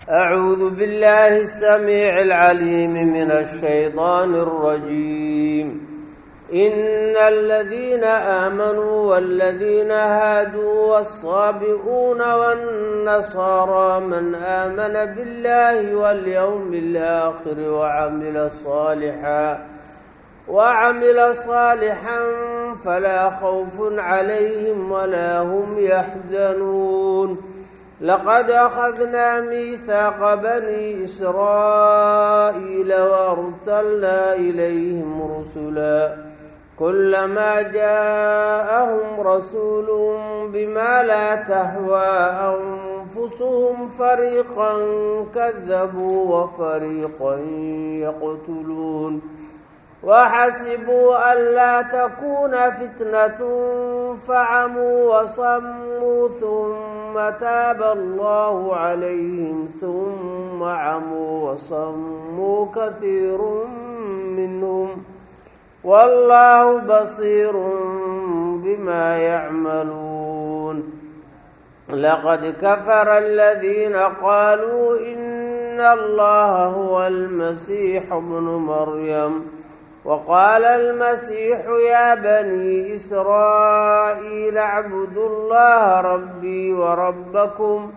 أعوذ بالله السميع العليم من الشيطان الرجيم إن الذين آمنوا والذين هادوا والصابئون والنصارى من آمن بالله واليوم الآخر وعمل صالحا وعمل صالحا فلا خوف عليهم ولا هم يحزنون لقد أخذنا ميثاق بني إسرائيل وأرسلنا إليهم رسلا كلما جاءهم رسول بما لا تهوى أنفسهم فريقا كذبوا وفريقا يقتلون وحسبوا ألا تكون فتنة فعموا وصموا ثم تاب الله عليهم ثم عموا وصموا كثير منهم والله بصير بما يعملون لقد كفر الذين قالوا إن الله هو المسيح ابن مريم وقال المسيح يا بني إسرائيل اعبدوا الله ربي وربكم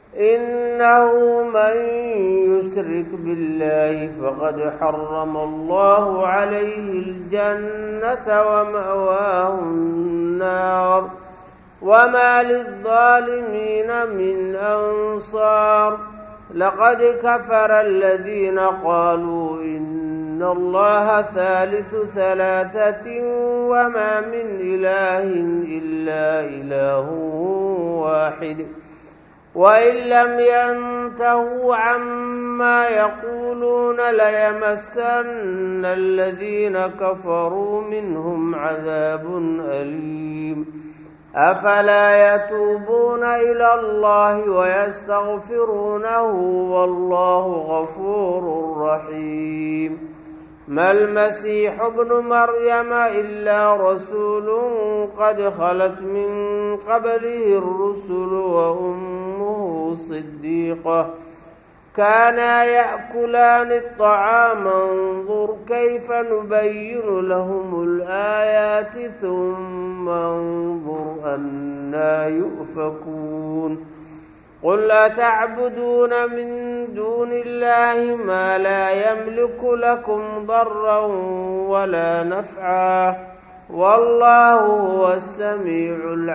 إنه من يشرك بالله فقد حرم الله عليه الجنة ومأواه النار وما للظالمين من أنصار لقد كفر الذين قالوا إن إن الله ثالث ثلاثة وما من إله إلا إله واحد وإن لم ينتهوا عما يقولون ليمسن الذين كفروا منهم عذاب أليم أفلا يتوبون إلى الله ويستغفرونه والله غفور رحيم ما المسيح ابن مريم إلا رسول قد خلت من قبله الرسل وأمه صديقة كانا يأكلان الطعام انظر كيف نبين لهم الآيات ثم انظر أنا يؤفكون قل أتعبدون من دون الله ما لا يملك لكم ضرا ولا نفعا والله هو السميع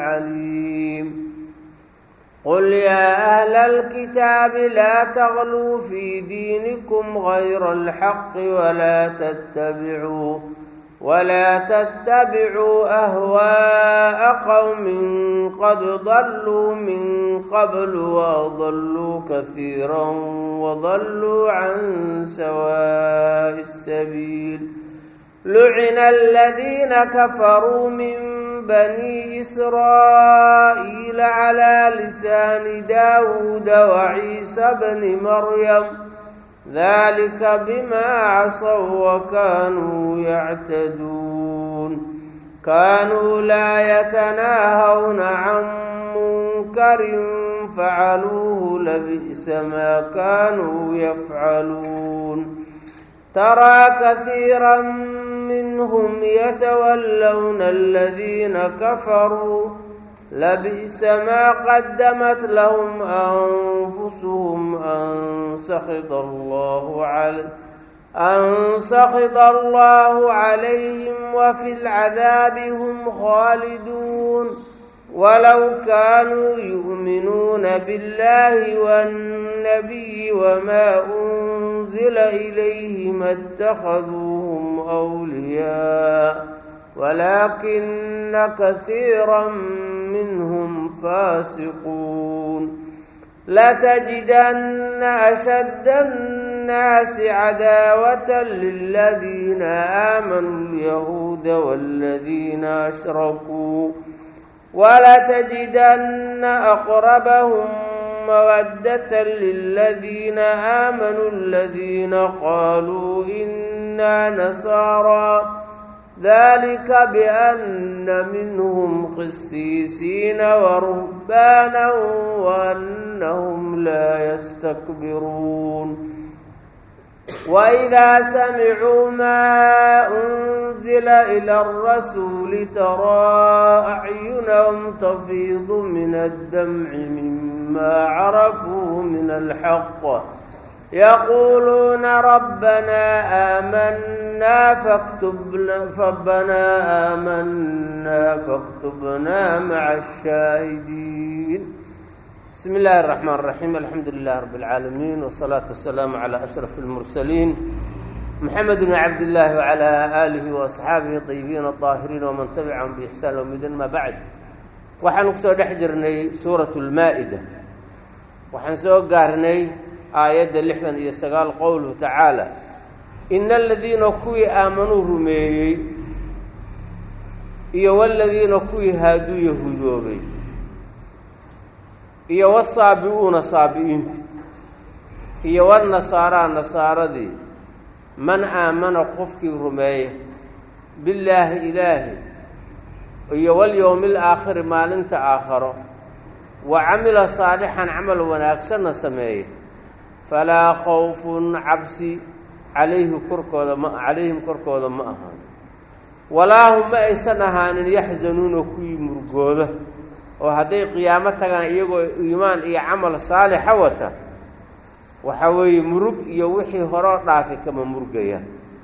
العليم قل يا أهل الكتاب لا تغلوا في دينكم غير الحق ولا تتبعوا ولا تتبعوا أهواء قوم قد ضلوا من قبل وأضلوا كثيرا وضلوا عن سواء السبيل لعن الذين كفروا من بني إسرائيل على لسان داود وعيسى بن مريم ذلك بما عصوا وكانوا يعتدون كانوا لا يتناهون عن منكر فعلوه لبئس ما كانوا يفعلون ترى كثيرا منهم يتولون الذين كفروا لبئس ما قدمت لهم أنفسهم أن سخط الله عليه أن سخط الله عليهم وفي العذاب هم خالدون ولو كانوا يؤمنون بالله والنبي وما أنزل إليه ما اتخذوهم أولياء ولكن كثيرا منهم فاسقون لتجدن أشد الناس عداوة للذين آمنوا اليهود والذين أشركوا ولتجدن أقربهم مودة للذين آمنوا الذين قالوا إنا نصارى ذلك بأن منهم قسيسين ورهبانا وأنهم لا يستكبرون وإذا سمعوا ما أنزل إلى الرسول ترى أعينهم تفيض من الدمع مما عرفوا من الحق يقولون ربنا آمنا فاكتبنا ربنا آمنا فاكتبنا مع الشاهدين بسم الله الرحمن الرحيم الحمد لله رب العالمين والصلاة والسلام على أشرف المرسلين محمد بن عبد الله وعلى آله وأصحaabihi الطيبين الطاهرين ومن تبعهم بإحسان ومdn ما بعد waxaanu kusoo dhex jirnay suuraة الmaaئدة waxaan soo gaarnay aayadda lixdan iyo sagaal qowluhu tacaalى إن الadiina kuwii aamanuu rumeeyey iyo wاladiina kuwii haaduu yahuudoobay iyo wsaabi'uuna saabi'iintu iyo wالnasaaraa nasaaradii man aamana qofkii rumeeya billaahi ilaahi iyo walyowmi alaakhiri maalinta aakharo wa camila saalixan camal wanaagsanna sameeya falaa khawfun cabsi calayhi korkooda ma calayhim korkooda ma ahaan walaa hum ma aysan ahaanin yaxzanuuna kuwii murgooda oo hadday qiyaamo tagaan iyagoo iimaan iyo camal saalixa wata waxaa weeye murug iyo wixii horoo dhaafi kama murgaya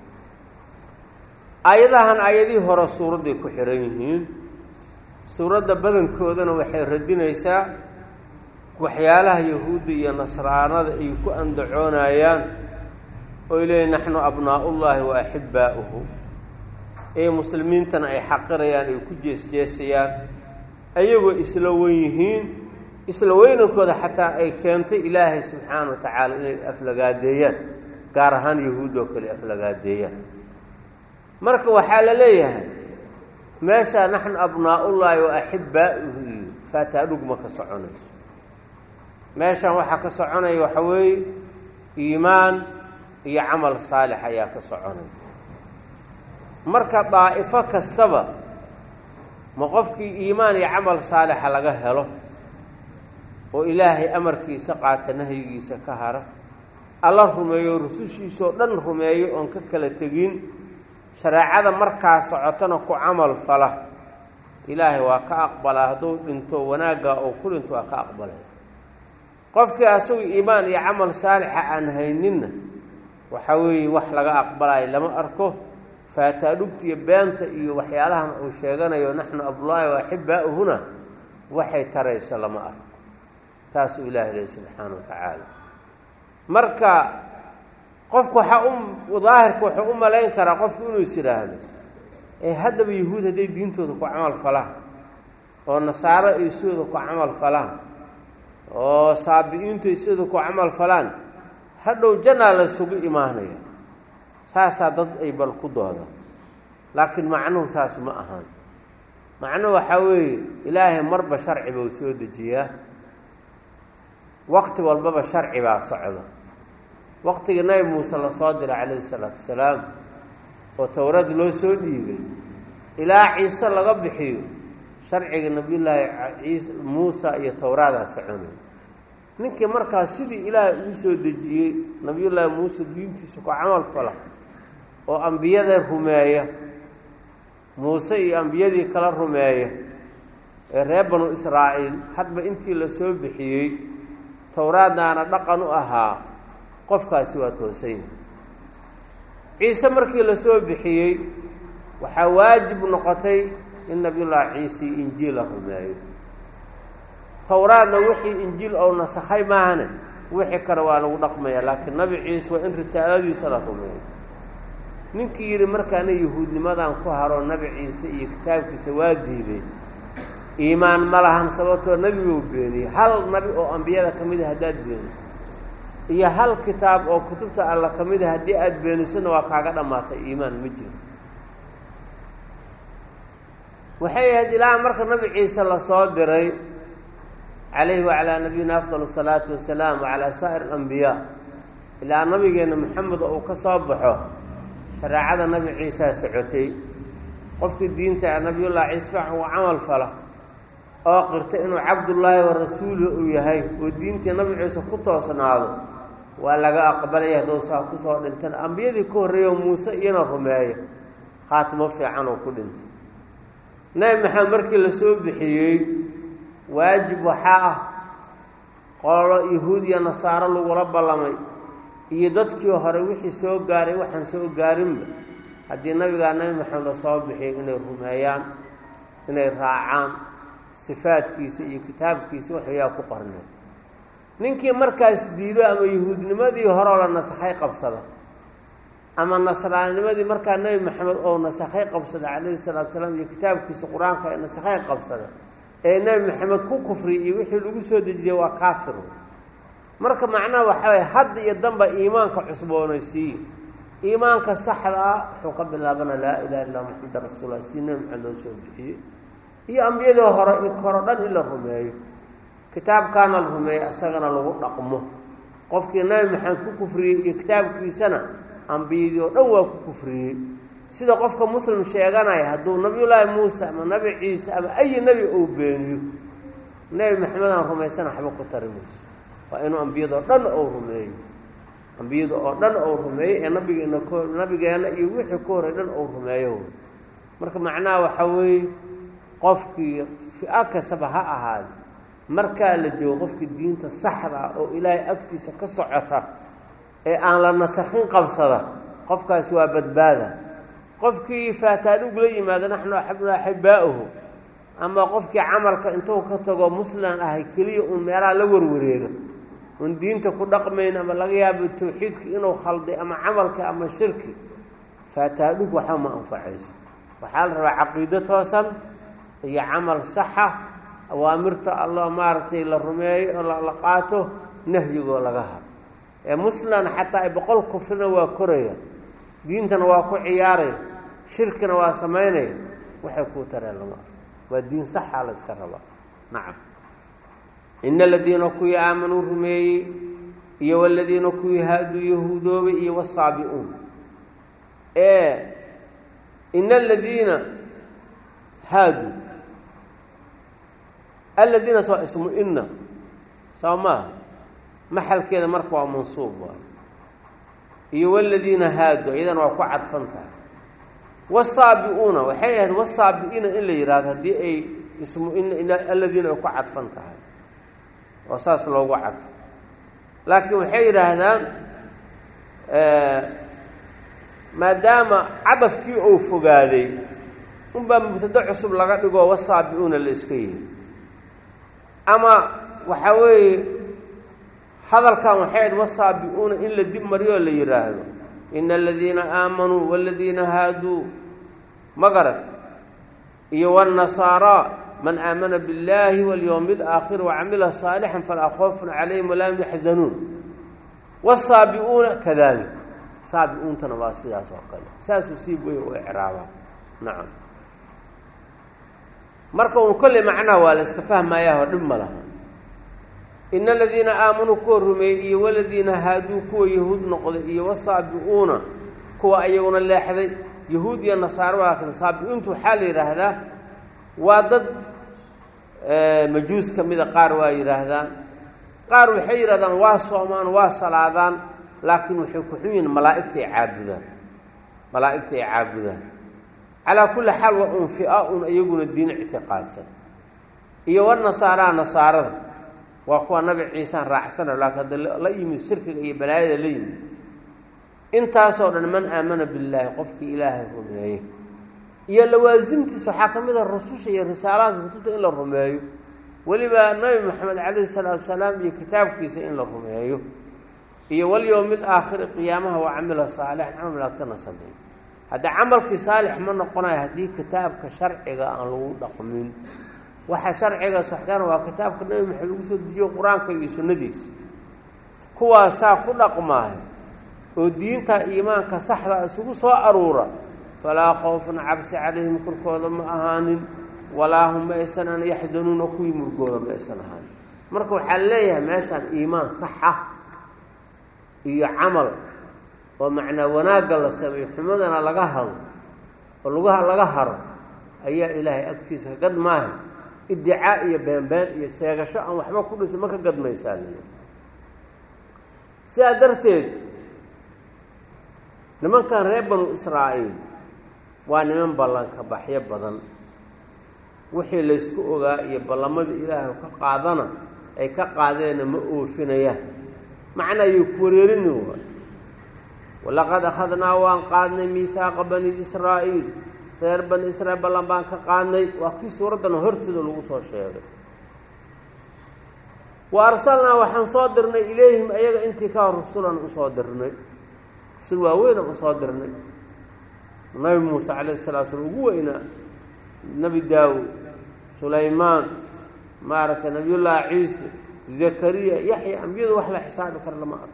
aayadahan aayadihii hore suuradday ku xihan yihiin suuradda badankoodana waxay radinaysaa waxyaalaha yahuudda iyo nasraanada ay ku andacoonayaan oy leeyiin naxnu abnaa'ullaahi wa axibbaa'uhu ee muslimiintana ay xaqirayaan ay ku jeesjeesayaan ayagoo isla wen yihiin isla weynankooda xataa ay keentay ilaahay subxaana wa tacaala inay aflagaadeeyaan gaar ahaan yahuud oo kale aflagaadeeyaan marka waxaa la leeyahay meeshaa naxnu abnaa'ullaahi wa axibbaa'uhu iyo faataadhugma ka soconayso meeshan waxaa ka soconaya waxa weeye iimaan iyo camal saalix ayaa ka soconaya marka daa'ifo kastaba ma qofkii iimaan iyo camal saalixa laga helo oo ilaahay amarkiisa qaata nahyigiisa ka hara alla rumeeyo rusushiisoo dhan rumeeyo oon ka kala tegin shareecada markaa socotona ku camal fala ilaahay waa ka aqbalaa hadduu dhinto wanaaggaa oo ku dhinto waa ka aqbalaya qofkii asagu iimaan iyo camal saalixa aan hayninna waxaa weeye wax laga aqbalayo lama arko faataadhugtiiyo beenta iyo waxyaalahan uu sheeganayo naxnu abdullaahi wa axibbaa'uhuna waxay tarayso lama arko taasuu ilaahi lehy subxaana wa tacaala marka qofku waxaa u daahirka wuxuu u malayn karaa qofku inuu is yidhaahdo ee haddaba yahuud hadday diintooda ku camal falaan oo nasaaro ay sidooda ku camal falaan oo saabi-iintu ay sidooda ku camal falaan hadhow jannaa la isugu imaanaya saasaa dad ay bal ku dooda laakiin macnuhu saas ma ahaan macnuhu waxaa weeye ilaahay marba sharci bau soo dejiyaa waqti walbaba sharci baa socda waqtigii nabi muuse lasoo diray calayhi salaatu wasalaam oo towrad loo soo dhiibay ilaa ciise laga bixiyo sharciga nabiyullaahi ciise muusa iyo towraadaa soconay ninkii markaas sidii ilaahay ugu soo dejiyey nabiyullaahi muuse diintiisa ku camal fala oo ambiyada rumeeya muuse iyo ambiyadii kala rumeeya ee reer banu israa'iil hadba intii la soo bixiyey towraadnaana dhaqan u ahaa qofkaasi waa toosanya ciise markii la soo bixiyey waxaa waajib noqotay in nabiyullaahi ciise injiil la rumeeyo towraadna wixii injiil ou nasakhay maahane wixii kale waa lagu dhaqmaya laakiin nabi ciise waa in risaaladiisa la rumeeyo ninkii yidhi markaana yahuudnimadan ku haro nabi ciise iyo kitaabkiisa waa diiday iimaan ma lahan sababtoo nebigou beeniyey hal nabi oo ambiyada ka mid a haddaad beeniso iyo hal kitaab oo kutubta alla ka mid a haddii aada beenisona waa kaaga dhammaatay iimaan ma jiro waxay ahayd ilaa marka nabi ciise lasoo diray calayhi wacalaa nabiyina afdal asalaatu wasalaam wacalaa saa'ir alambiyaa ilaa nabigeenna maxamed oo uu ka soo baxo shareecada nabi ciisaa socotay qofkii diinta nabiyullahi ciise fiican uu camal fala oo qirta inuu cabdullaahi wa rasuuluhu uu yahay oo diintii nabi ciise ku toosnaado waa laga aqbalaya hadduu saa kusoo dhintan ambiyadii ka horreeyo muuse iyana rumeeyo khaatimo fiican oo ku dhintay nebi maxamed markii la soo bixiyey waajib waxaa ah qolo yahuud iyo nasaaro lagula ballamay iyo dadkii hore wixii soo gaaray waxaan soo gaarinba haddii nabigaa nebi maxamed la soo bixiyay inay rumeeyaan inay raacaan sifaadkiisa iyo kitaabkiisa waxyaa ku qornay ninkii markaas diido ama yahuudnimadii horeo la nasakhay qabsada ama nasraanimadii markaa nebi maxamed oo nasakhay qabsada calayhi salaatu salaam iyo kitaabkiisa qur-aanka ee nasakhay qabsada ee nebi maxamed ku kufriyay iyo wixii lagu soo dejiyey waa kaafir marka macnaha waxaa waye hadda iyo danba iimaanka cusboonaysiiye iimaanka saxda ah wuxuu ka bilaabana laa ilaha illa maxameda rasuullah si nebi maxamed loo soo bixiyey iyo ambiyadii hore i koro dhan in la rumeeyo kitaabkaana la rumeeyo isagana lagu dhaqmo qofkii nebi maxamed ku kufriyey iyo kitaabkiisana ambiyadii oo dhan waa ku kufriyey sida qofka muslim sheeganaya hadduu nabiyullaahi muuse ama nabi ciise ama ayi nebi uu beeniyo nebi maxamed aan rumaysana waxba ku tari mayso waa inuu ambiyada oo dhan ou rumeeyo ambiyada oo dhan ou rumeeyo ee nabigeena k nabigeenna iyo wixii ku horey dhan ou rumeeyo marka macnaha waxaa weeye qofkii fi-a kastaba ha ahaade markaa la joogo qofkii diinta saxda ah oo ilaahay agtiisa ka socota ee aan la nasakhin qabsada qofkaas waa badbaada qofkii faataadhug la yimaado naxnu axabna axibbaa'uhu ama qofkii camalka intuu ka tago musliman ahay keliya uun meelaha la warwareega un diinta ku dhaqmayn ama laga yaabo tawxiidka inuu khalday ama camalka ama shirki faataadhug waxba ma anfacayso waxaa la rabaa caqiido toosan iyo camal saxa awaamirta allah maaragtay la rumeeyo oo la qaato nahyigoo laga hado ee muslan xataa ay boqol kufrina waa koraya diintana waa ku ciyaaraya shirkina waa samaynaya waxay kuu tareen lama arko waa diin saxaa la iska rabaa nacam ina aladiina kuwii aamanuu rumeeyey iyo waladiina kuwii haaduu yahuudoobay iyo wasaabi-uun ee ina aladiina haaduu aladiinas waa ismu ina soo maaha maxalkeeda marka waa mansuub waay iyo waladiina haadu iyadana waa ku cadfan tahay wasaabi-uuna waxay ahayd wasaabi-iina in la yidhahdo haddii ay ismu in aladiina ay ku cadfan tahay oo saas loogu cadfo laakiin waxay yidhaahdaan maadaama cadafkii uu fogaaday unbaa mubtado cusub laga dhigoo wasaabi-uuna la iska yihi ama waxaa weeye hadalkan waxay ahayd wasaabi-uuna in la dib mariyoo la yidhaahdo ina aladiina aamanuu waladiina haaduu ma garat iyo wاnnasaara man aamana biاllahi walyowmi اlaakhir wacamila saalixan falaa khoofun calayhim walaa hum yaxzanuun wasaabi-uuna kadalik saabi-uuntana waa sidaas oo kale saasuu siib wey u ecraabaa nacam marka un kolley macnaha waa la iska fahmayaahoo dhib ma laha ina aladiina aamanuu kuwa rumeeyey iyo waladiina haaduu kuwa yahuud noqday iyo wasaabi-uuna kuwa ayaguna leexday yahuud iyo nasaaro laakiin saabi-uuntu waxaa la yidhaahdaa waa dad majuus ka mida qaar waa yidhaahdaan qaar waxay yidhahdaan waa soomaan waa salaadaan laakiin waxay ku xun yihiin malaa'igta ay caabudaan malaa'igta ay caabudaan calaa kulli xaal waa un fi-a un iyaguna diin ictiqaadsan iyo wanasaaraa nasaarada waa kuwa nabi ciisaan raacsana laakiin hadda la yimid shirkiga iyo balaayada la yimid intaasoo dhan man aamana billaahi qofkii ilaahay rumeeye iyo lawaasimtiisa waxaa ka mid a rususha iyo risaalaadka kutubta in la rumeeyo weliba nabi maxamed calayhi salaatu wasalaam iyo kitaabkiisa in la rumeeyo iyo walyowmi alaakhiri qiyaamaha waa camila saalixan camal malaagtana sameeyo haddii camalkii saalix ma noqonayo haddii kitaabka sharciga aan lagu dhaqmin waxa sharciga saxdana waa kitaabka nabi maxamed lagu soo dejiyo qur-aanka iyo sunnadiisa kuwaasaa ku dhaqmaayo oo diinta iimaanka saxda isugu soo aruura falaa khawfun cabsi calayhim korkooda ma ahaanin walaa hum ma aysan yaxzanuuna kuwii murgooda ma aysan ahaanin marka waxaa leeyahay meeshaan iimaan sax ah iyo camal oo macnaa wanaagga la sameeyo xumadana laga hado oo lugaha laga haro ayaa ilaahay agtiisa ka gad maaha iddicaa iyo beenbeen iyo sheegasho aan waxba ku dhisin ma ka gadmaysaa liya sidaa darteed nimankan reer banu israa'iil waa niman ballanka baxyo badan wixii laysku ogaa iyo ballamada ilaahay ka qaadana ay ka qaadeenna ma oofinayaan macna ayuu ku wareerini waay walaqad akhadnaa waan qaadnay miihaaqa bani israa'iil reer bani israiil ballan baan ka qaadnay waa kii suuraddan hortooda lagu soo sheegay wa arsalnaa waxaan soo dirnay ilayhim ayaga intii ka hor rusulan usoo dirnay rusul waaweynan usoo dirnay nabi muuse calayhi salaa slam ugu weynaa nebi daawud sulaymaan maaragtay nabiyullaahi ciise zakariya yaxya ambiyadu wax la xisaabi kara lama arko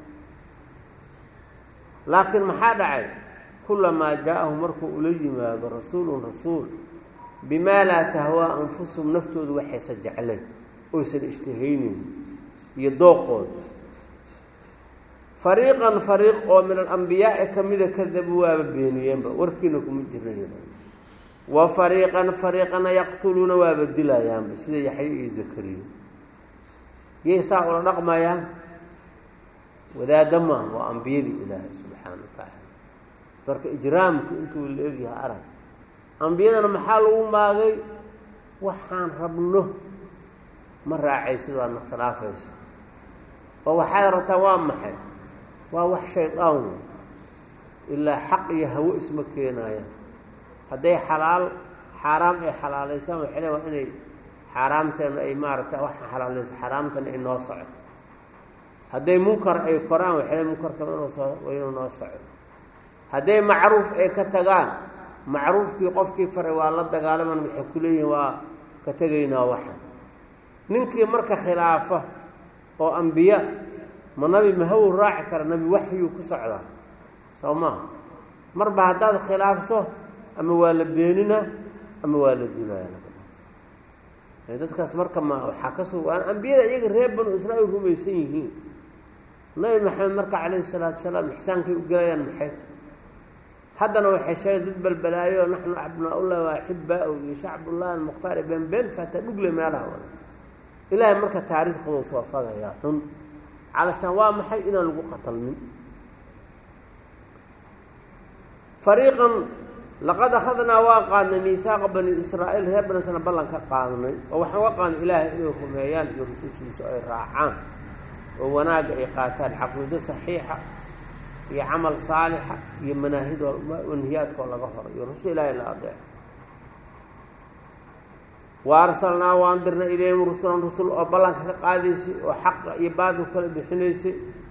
laakiin maxaa dhacay kulamaa jaa-ahu markuu ula yimaado rasuulun rasuul bimaa laa tahwaa anfusuhum naftoodu waxaysa jeclayn oysan ishtihaynin iyo dooqooda fariiqan fariiq oo min alambiyaai ka mida kadabu waaba beeniyeenba warkiina kuma jirna wa fariiqan fariiqana yaqtuluuna waaba dilayaanba sida yaxya iyo zakariya yay saa ula dhaqmayaan wadaadda maaha waa ambiyadii ilaahay subxaana wa tacaala marka ijraamku intuu la egyahay arag ambiyadana maxaa lagu maagay waxaan rabno ma raacaysid waadna khilaafaysa oo waxaad rabtaa waa maxay waa wax shaydaan wey ilaa xaq iyo hawo isma keenayaan hadday xalaal xaaraam ay xalaalaysaan waxay le waa inay xaaraamteena ay maaragta waxaa xalaalaysa xaaraamtana ay noo soco hadday munkar ay koraan waxay le munkarkaba inuu soo inuu noo soco hadday macruuf ay ka tagaan macruufkii qofkii faray waa la dagaalaman waxay ku leeyihiin waa ka tegaynaa waxa ninkii marka khilaafa oo ambiya ma nabi mahawow raaci kara nabi waxyuu ku socdaa soo maha marba haddaad khilaafso ama waa la beenina ama waa la dilaya dadkaas marka ma waxaa ka sug waan ambiyada iyaga reer banu israa'iil rumaysan yihiin nabi maxamed marka calayhi salaatu salaam ixsaankay u gelayaan maxay haddana waxay sheegeen dad balbalaayo naxnu abnaa-ullahi wa axibaa-u iyo shacbullahi almukhtaar been been faata dhugle meelaha wada ilaahay marka taariikhduu soo fagayaa xun calashaan waa maxay inaan lagu qatalmin fariiqan laqad akhadnaa waa qaadnay miihaaqa bani israa'iil reer bani israiil ballan ka qaadnay oo waxaan uga qaadnay ilaahay inay rumeeyaan iyo rusushiisa ay raacaan oo wanaagga ay qaataan caqiido saxiixa iyo camal saalixa iyo manaahidoo manhiyaadkoo laga horo iyo rusul ilaahay la adeeco wa arsalnaa waan dirnay ilayhim rusulan rusul oo ballanka ka qaadaysay oo xaqa iyo baadil kala bixinaysay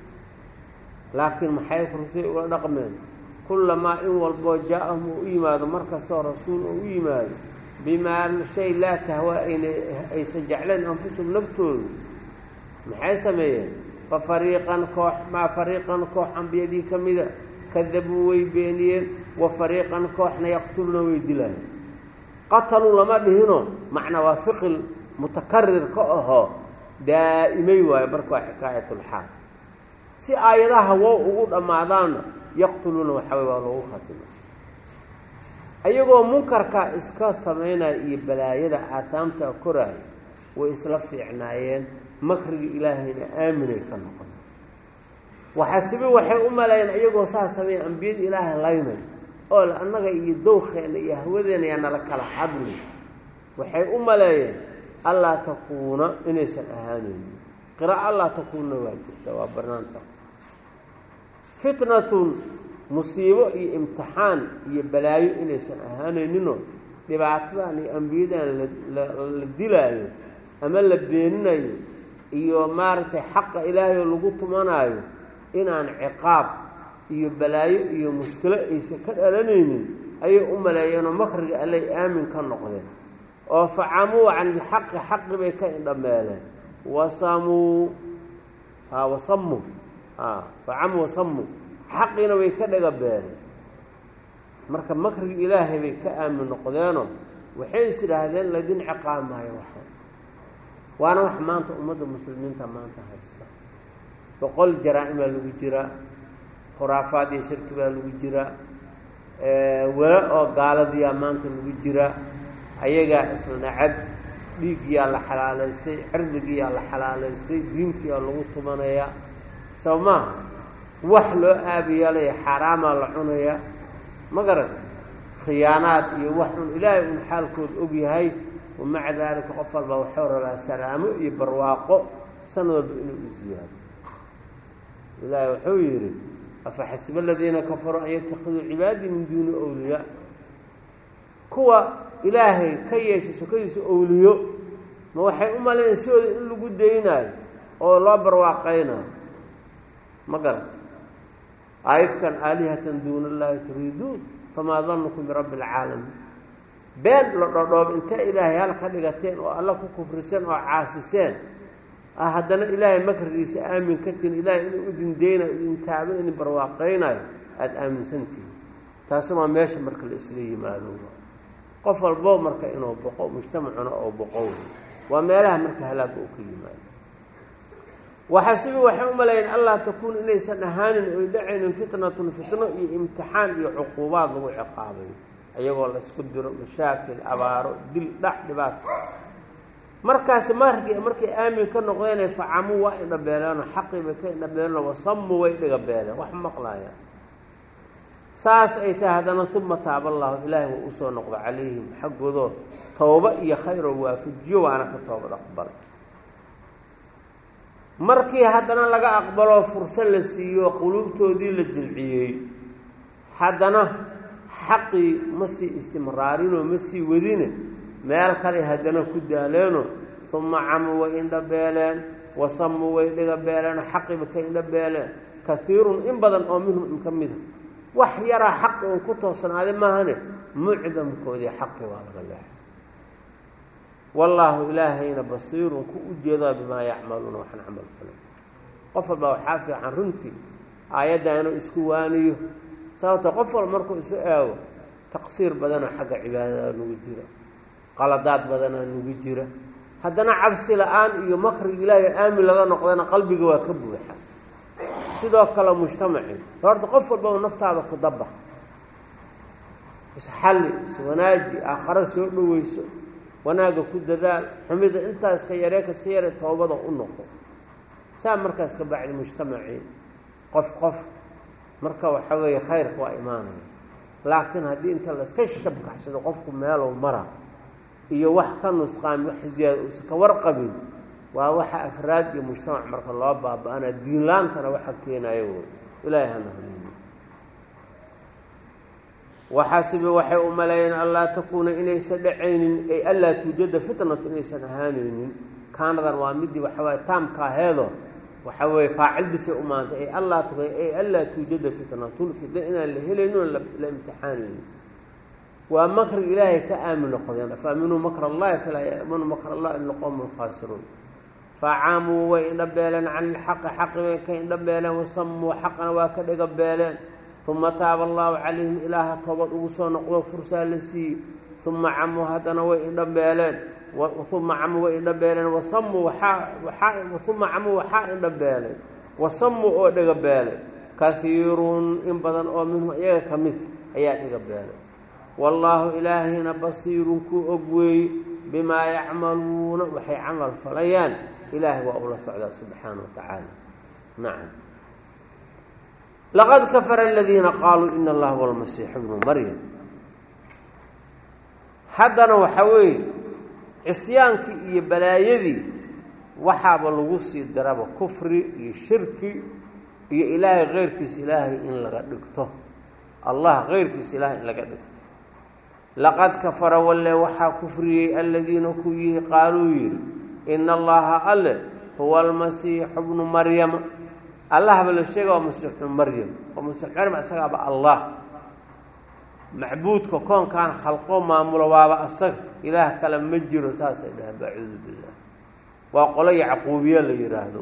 laakiin maxay rusul ula dhaqmeen kullamaa in walboo jaa-ahum uu u yimaado mar kastoo rasuul uu u yimaado bimaa shay laa tahwaa ayna aysan jeclayn anfusum naftoodu maxay sameeyeen fa fariiqan koox maa fariiqan koox ambiyadii ka mida kadabuu way beeniyeen wa fariiqan kooxna yaqtuluna way dilayeen qataluu lama dhihino macnaa waa fiqil mutakarir ka ahoo daa'imay waayo marka waa xikaayatulxaal si aayadaha wow ugu dhammaadaanna yaqtuluuna waxaa way waa loogu khatima ayagoo munkarkaa iska samaynaya iyo balaayada aataamta koraaya way isla fiicnaayeen makriga ilaahayna aaminay ka noqon waxaasibe waxay u maleeyeen iyagoo saa sameeya ambiyada ilaahay laynay oo le annaga iyo dowkeenna iyo hawadeena yaa nala kala hadli waxay u maleeyeen allaa takuuna inaysan ahaanaynin qira'a allaa takuunna waa jirta waa banaanta fitnatun musiibo iyo imtixaan iyo balaayo inaysan ahaanayninoo dhibaatadan iyo ambiyadan la dilaayo ama la beeninayo iyo maaragtay xaqa ilaahay oo lagu tumanaayo inaan ciqaab iyo balaayo iyo mushkilo aysan ka dhalanaynin ayay u maleeyeenoo makriga allay aamin ka noqdeen oo facamuu can ilxaqi xaqi bay ka indhameeleen wasamuu a wasamuu a facamuu wasamuu xaqiina way ka dhaga beereen marka makriga ilaahay bay ka aamin noqdeenoo waxay is idhaahdeen laydin ciqaab maayo waxa waana wax maanta ummadda muslimiinta maanta haysta boqol jaraa-imaa lagu jiraa khuraafaad iyo shirki baa lagu jiraa welo oo gaaladiyaa maanta lagu jiraa ayagaa isla nacab dhiiggiyaa la xalaalaystay cirdigiyaa la xalaalaystay diinkiyaa lagu tumanayaa soo maaha wax loo aabiyeelaya xaaraamaa la cunayaa ma garan khiyaanaad iyo wax un ilaahay un xaalkood og yahay wamaca daalika qof walba waxuu rabaa salaamo iyo barwaaqo sanad walba inuu u ziyaado ilaahay wuxuu yidhi afa xasiba aladiina kafaruu an yatakiduu cibaadii min duuni awliyaa kuwa ilaahay ka yeeshay sokadiisa owliyo ma waxay u malayn sidooda in lagu daynaayo oo loo barwaaqaynayo ma garan aifkan aalihatan duuna allahi turiiduun famaa danukum birabbi alcaalamiin been la dhodhoob inta ilaahay hal ka dhigateen oo alla ku kufriseen oo caasiseen ah haddana ilaahay makrigiisa aamin ka tihin ilaahay inuu idin deynayo idin taabin idin barwaaqaynayo aada aaminsantihin taasina waa meesha marka la isla yimaado qof walbo marka inuu boqo mujtamacuna oo boqo waa meelaha marka halaaga uu ka yimaado waxasibi waxay u malayen allah takuun inaysan ahaanin oy dhacaynin fitnatun fitno iyo imtixaan iyo cuquubaad lagu ciqaabayo iyagoo la isku diro mashaakil abaaro dil dhac dhibaato markaasi markii markay aamin ka noqdeenay facamuu waa indhabeeleeno xaqii bay ka indhabeeleno wasamu way dhigabeeleen wax maqlaayaan saas ay tahay haddana uma taaba allahu ilaahay wuu usoo noqdo calayhim xaggoodoo tooba iyo khayr oo waafajiyo waana ka toobad aqbalay markii haddana laga aqbaloo furso la siiyo quluubtoodii la jilciyey haddana xaqii ma sii istimraarinoo ma sii wadine meel kale haddana ku daaleeno uma camuu way indhabeeleen wasamuu way dhigabeeleen xaqiiba ka indhabeeleen kaiirun in badan oo minhum ka mida wax yaraa xaqi uun ku toosnaaday maahane mucdamkoodii xaqi waa laga leexay wallaahu ilaahayna basiirun ku u jeedaa bimaa yacmaluuna waxaan camal falay qof walba waxaa fiican runtii aayadda inuu isku waaniyo sababto qof walba markuu isu eego taqsiir badanoo xagga cibaadada nagu jira qaladaad badanaa nagu jira haddana cabsi la-aan iyo makriga ilaahay aamin laga noqdana qalbiga waa ka buuxa sidoo kale mujtamacii horta qof walbaba naftaada ku daba isxalli iswanaaji aakhara soo dhoweyso wanaagga ku dadaal xumida intaas ka yaree kaska yare toobada u noqo saa markaas ka bacdi mujtamacii qof qof marka waxa weeye khayrka waa imaanaya laakiin haddii inta layska shabkaxsado qofku meelow mara iyo wax ka nusqaami wax ziyaada uusan ka warqabin waa waxa afraad iyo mujtamac marka loo baaba-ana diinlaantana waxa keenayo woy ilaahay hana haliyo waxaasibe waxay u maleeyeen anlaa takuuna inaysan dhacaynin ay anlaa tuujada fitnatu inaysan ahaanaynin kaanadan waa midii waxa waaye taamka aheedo waxa weeye faacil bisay u maantay ay allaa tu ay anlaa tuujada fitnatun fitna inaan la helaynin oo la imtixaanaynin waa makriga ilaahay ka aamin noqdeen afaaminuu makra allahi falaa yaamanu makr allah ila qowmu lkhaasiruun facaamuu way indhabeeleen can ilxaqi xaqi way ka indhabeeleen wasamuu xaqana waa ka dhigabeeleen uma taaba allahu calayhim ilaaha toobad ugu soo noqdo fursaa la siiyey uma camuu haddana way indhabeeleen uma camuu way indhabeeleen wasamuu uma camuu waxaa indhabeeleen wasamuu oo dhigabeelay kahiirun in badan oo minhum iyaga ka mid ayaa dhigabeelay wallaahu ilaahayna basiirun kuu og weeye bimaa yacmaluuna waxay camal falayaan ilaahay waa ula socdaa subxaana wa tacaala nacam laqad kafara aladiina qaaluu ina allaha huwa almasiixu bnu maryam haddana waxaa weeye cisyaankii iyo balaayadii waxaaba lagu sii daraba kufri iyo shirki iyo ilaahay keyrkiisa ilaahay in laga dhigto allah keyrkiisa ilaahay in laga dhigto laqad kafara walle waxaa kufriyey aladiina ku yihi qaaluu yidhi ina allaha alle huwa almasiixu bnu maryama allahba la sheega waa masiix bnu maryam oo masiix maryam isagaaba allah macbuudka koonkan khalqo maamulo waaba asaga ilaah kale ma jiro saasay dhaheen bacuudu billah waa qolo yacquubiya la yidhaahdo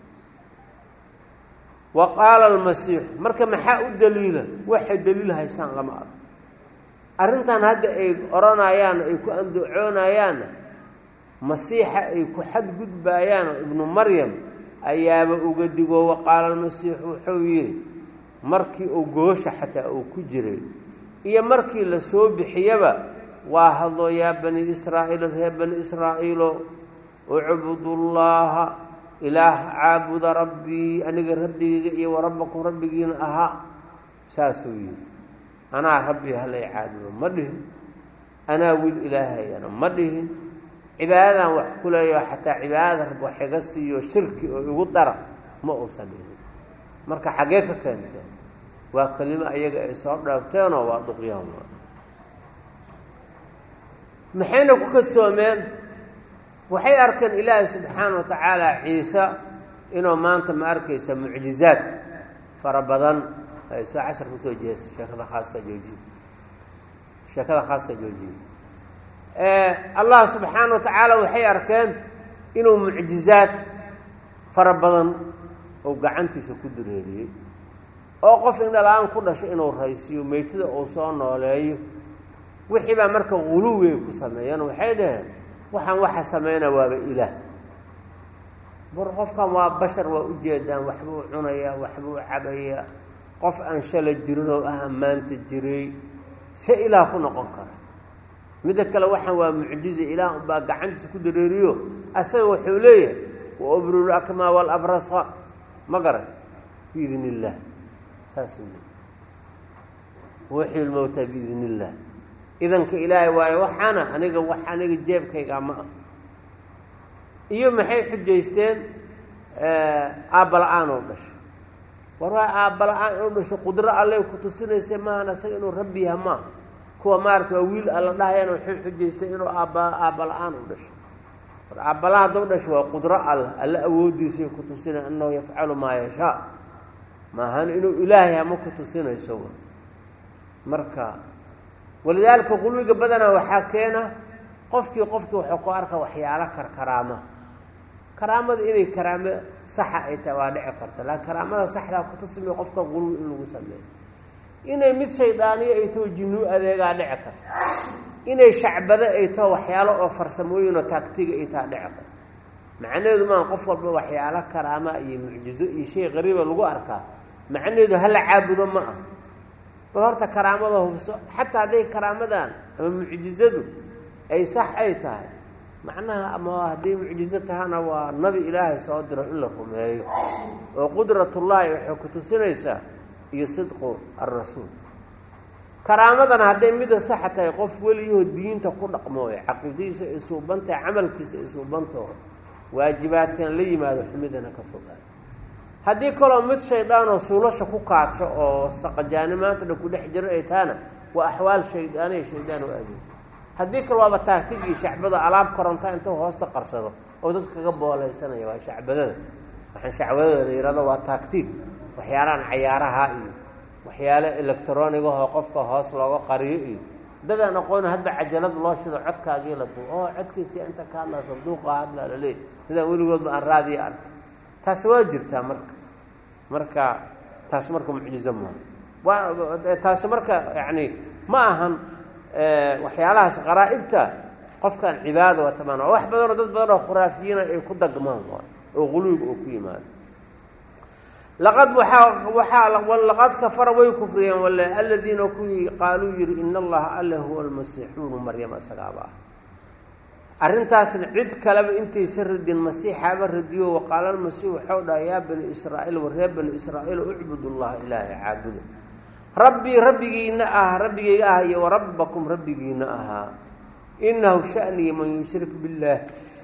wa qaala almasiixu marka maxaa u daliila waxay daliil haysaan lama arko arrintan hadda ay odhanayaan ay ku andacoonayaanna masiixa ay ku xadgudbaayaan oo ibnu maryam ayaaba uga digo wa qaala almasiixu wuxuu yidhi markii uu goosha xataa uu ku jiray iyo markii la soo bixiyaba waa hadlo yaa bani israa'iil reer bani israa'iilo ucbudullaaha ilaah caabuda rabbii aniga rabbigayga iyo wa rabbakum rabbigiina ahaa saasuu yidhi anaa rabbi halay caabudo ma dhihin anaa wiil ilaahayana ma dhihin cibaadadan wax ku leeyaho xataa cibaadada rab wax iga siiyo shirki oo igu dara ma uusan dhihin marka xaggee ka keenteen waa kelimo ayaga ay soo dheebteenoo waa duqyaan maxayna ku kadsoomeen waxay arkeen ilaahi subxaana wa tacaala ciise inuu maanta ma arkaysa mucjizaad fara badan ay soo cashar kusoo jeesta sheekada khaaska joojiye sheekada khaaska joojiye allah subxaana wa tacaala waxay arkeen inuu mucjizaad fara badan oo gacantiisa ku dureeriyey oo qof indhala-aan ku dhasho inuu raysiyo meytada uu soo nooleeyo wixii baa marka guluwigay ku sameeyeen waxay dhaheen waxaan waxa sameynaa waaba ilaah bur qofkan waa bashar waa ujeedaan waxbuu cunayaa waxbuu cabayaa qof aan shala jirin oo ah maanta jiray se ilaah ku noqon kara midda kale waxaan waa mucjiza ilaah unbaa gacantiisa ku dareeriyo asaga wuxuu leeyahay wa ubrul akmaa walabrasa ma garat biidn illaah saasuu leey wuxii lmowtaa biidn illaah idanka ilaahay waayo waxaana aniga wax aniga jeebkaygaa ma ah iyo maxay xujaysteen aabba la-aan oo dhasho war waa aabba la-aan inuu dhasho qudro alley ku tusinaysa maahan asaga inuu rabbi yaha maaha kuwa maarata waa wiil alla dhahayana waxay xujaystay inuu aabba aabba la-aan u dhasho war aabbala hadduu dhasho waa qudro alla alla awoodiisay ku tusinay annahu yafcalu maa yashaa maahan inuu ilaahay hama ku tusinayso marka walidaalika qulwiga badanaa waxaa keena qofkii qofkii wuxuu ku arka waxyaalo karkaraama karaamada inay karaamo saxa ay tahay waa dhici karta laakiin karaamada saxdaa kutusimiyo qofka qulwi in lagu sameeyo inay mid shaydaaniyo ay taho jinnuu adeegaa dhici karta inay shacbado ay taho waxyaalo oo farsamooyin oo taagtiga ay taha dhici karta macnaheedu maan qof walba waxyaalo karaama iyo mucjizo iyo shay qariiba lagu arkaa macnaheedu hala caabudo ma ah bal horta karaamada hubso xataa hadday karaamadan ama mucjizadu ay sax ay tahay macnaha ama hadday mucjizo tahana waa nabi ilaahay soo diro in la rumeeyo oo qudratullaahi waxay ku tusinaysaa iyo sidqu alrasuul karaamadana hadday mida saxa tahay qof weliyahoo diinta ku dhaqmooyo caqiidadiisa ay suubantahay camalkiisa ay suubantaho waajibaadkan la yimaado xumidana ka fogaado haddii kaloo mid shaydaanoo suulasha ku kaadsho oo saqajaani maanta dhan ku dhex jiro ay tahana waa axwaal shaydaaniya shaydaan oo adeeg haddii kale waaba taagtigii shacbada alaab koronta intuu hoosta qarsado oo dad kaga boolaysanaya waa shacbadada waxaan shacbadada la yihahdo waa taagtig waxyaalahan cayaaraha iyo waxyaale electronigahoo qofka hoos looga qariyo iyo dadaan aqoon hadba cajalad loo shido codkaagii la duu oo codkiisi inta ka hadlaa sanduuqa hadlaa laleey dadaan weligoodba aan raadiya arkay taasi waa jirtaa marka marka taas marka mucjizo maaha waa taasi marka yacni ma ahan waxyaalahaas qaraa'ibta qofkan cibaada waa tamaan waa wax badanoo dad badan oo khuraafiyiina ay ku dagmaan waay oo quluwiga oo ku yimaado laqad waaa waaa laqad kafara way kufriyeen wale aladiina kuwii qaaluu yihi in allaha alle huwa almasiixuunu maryama isagaaba ah arrintaasna cid kaleba intaysa radin masiixaaba radiyo waqaala almasiix waxau dhaha yaa bani israa'iil wa reer bani israa'iil ucbud llaha ilaahay caabuda rabbii rabbigiina ah rabbigayga ah iyo warabbakum rabbigiina ahaa inahu shanii man yushrik billaah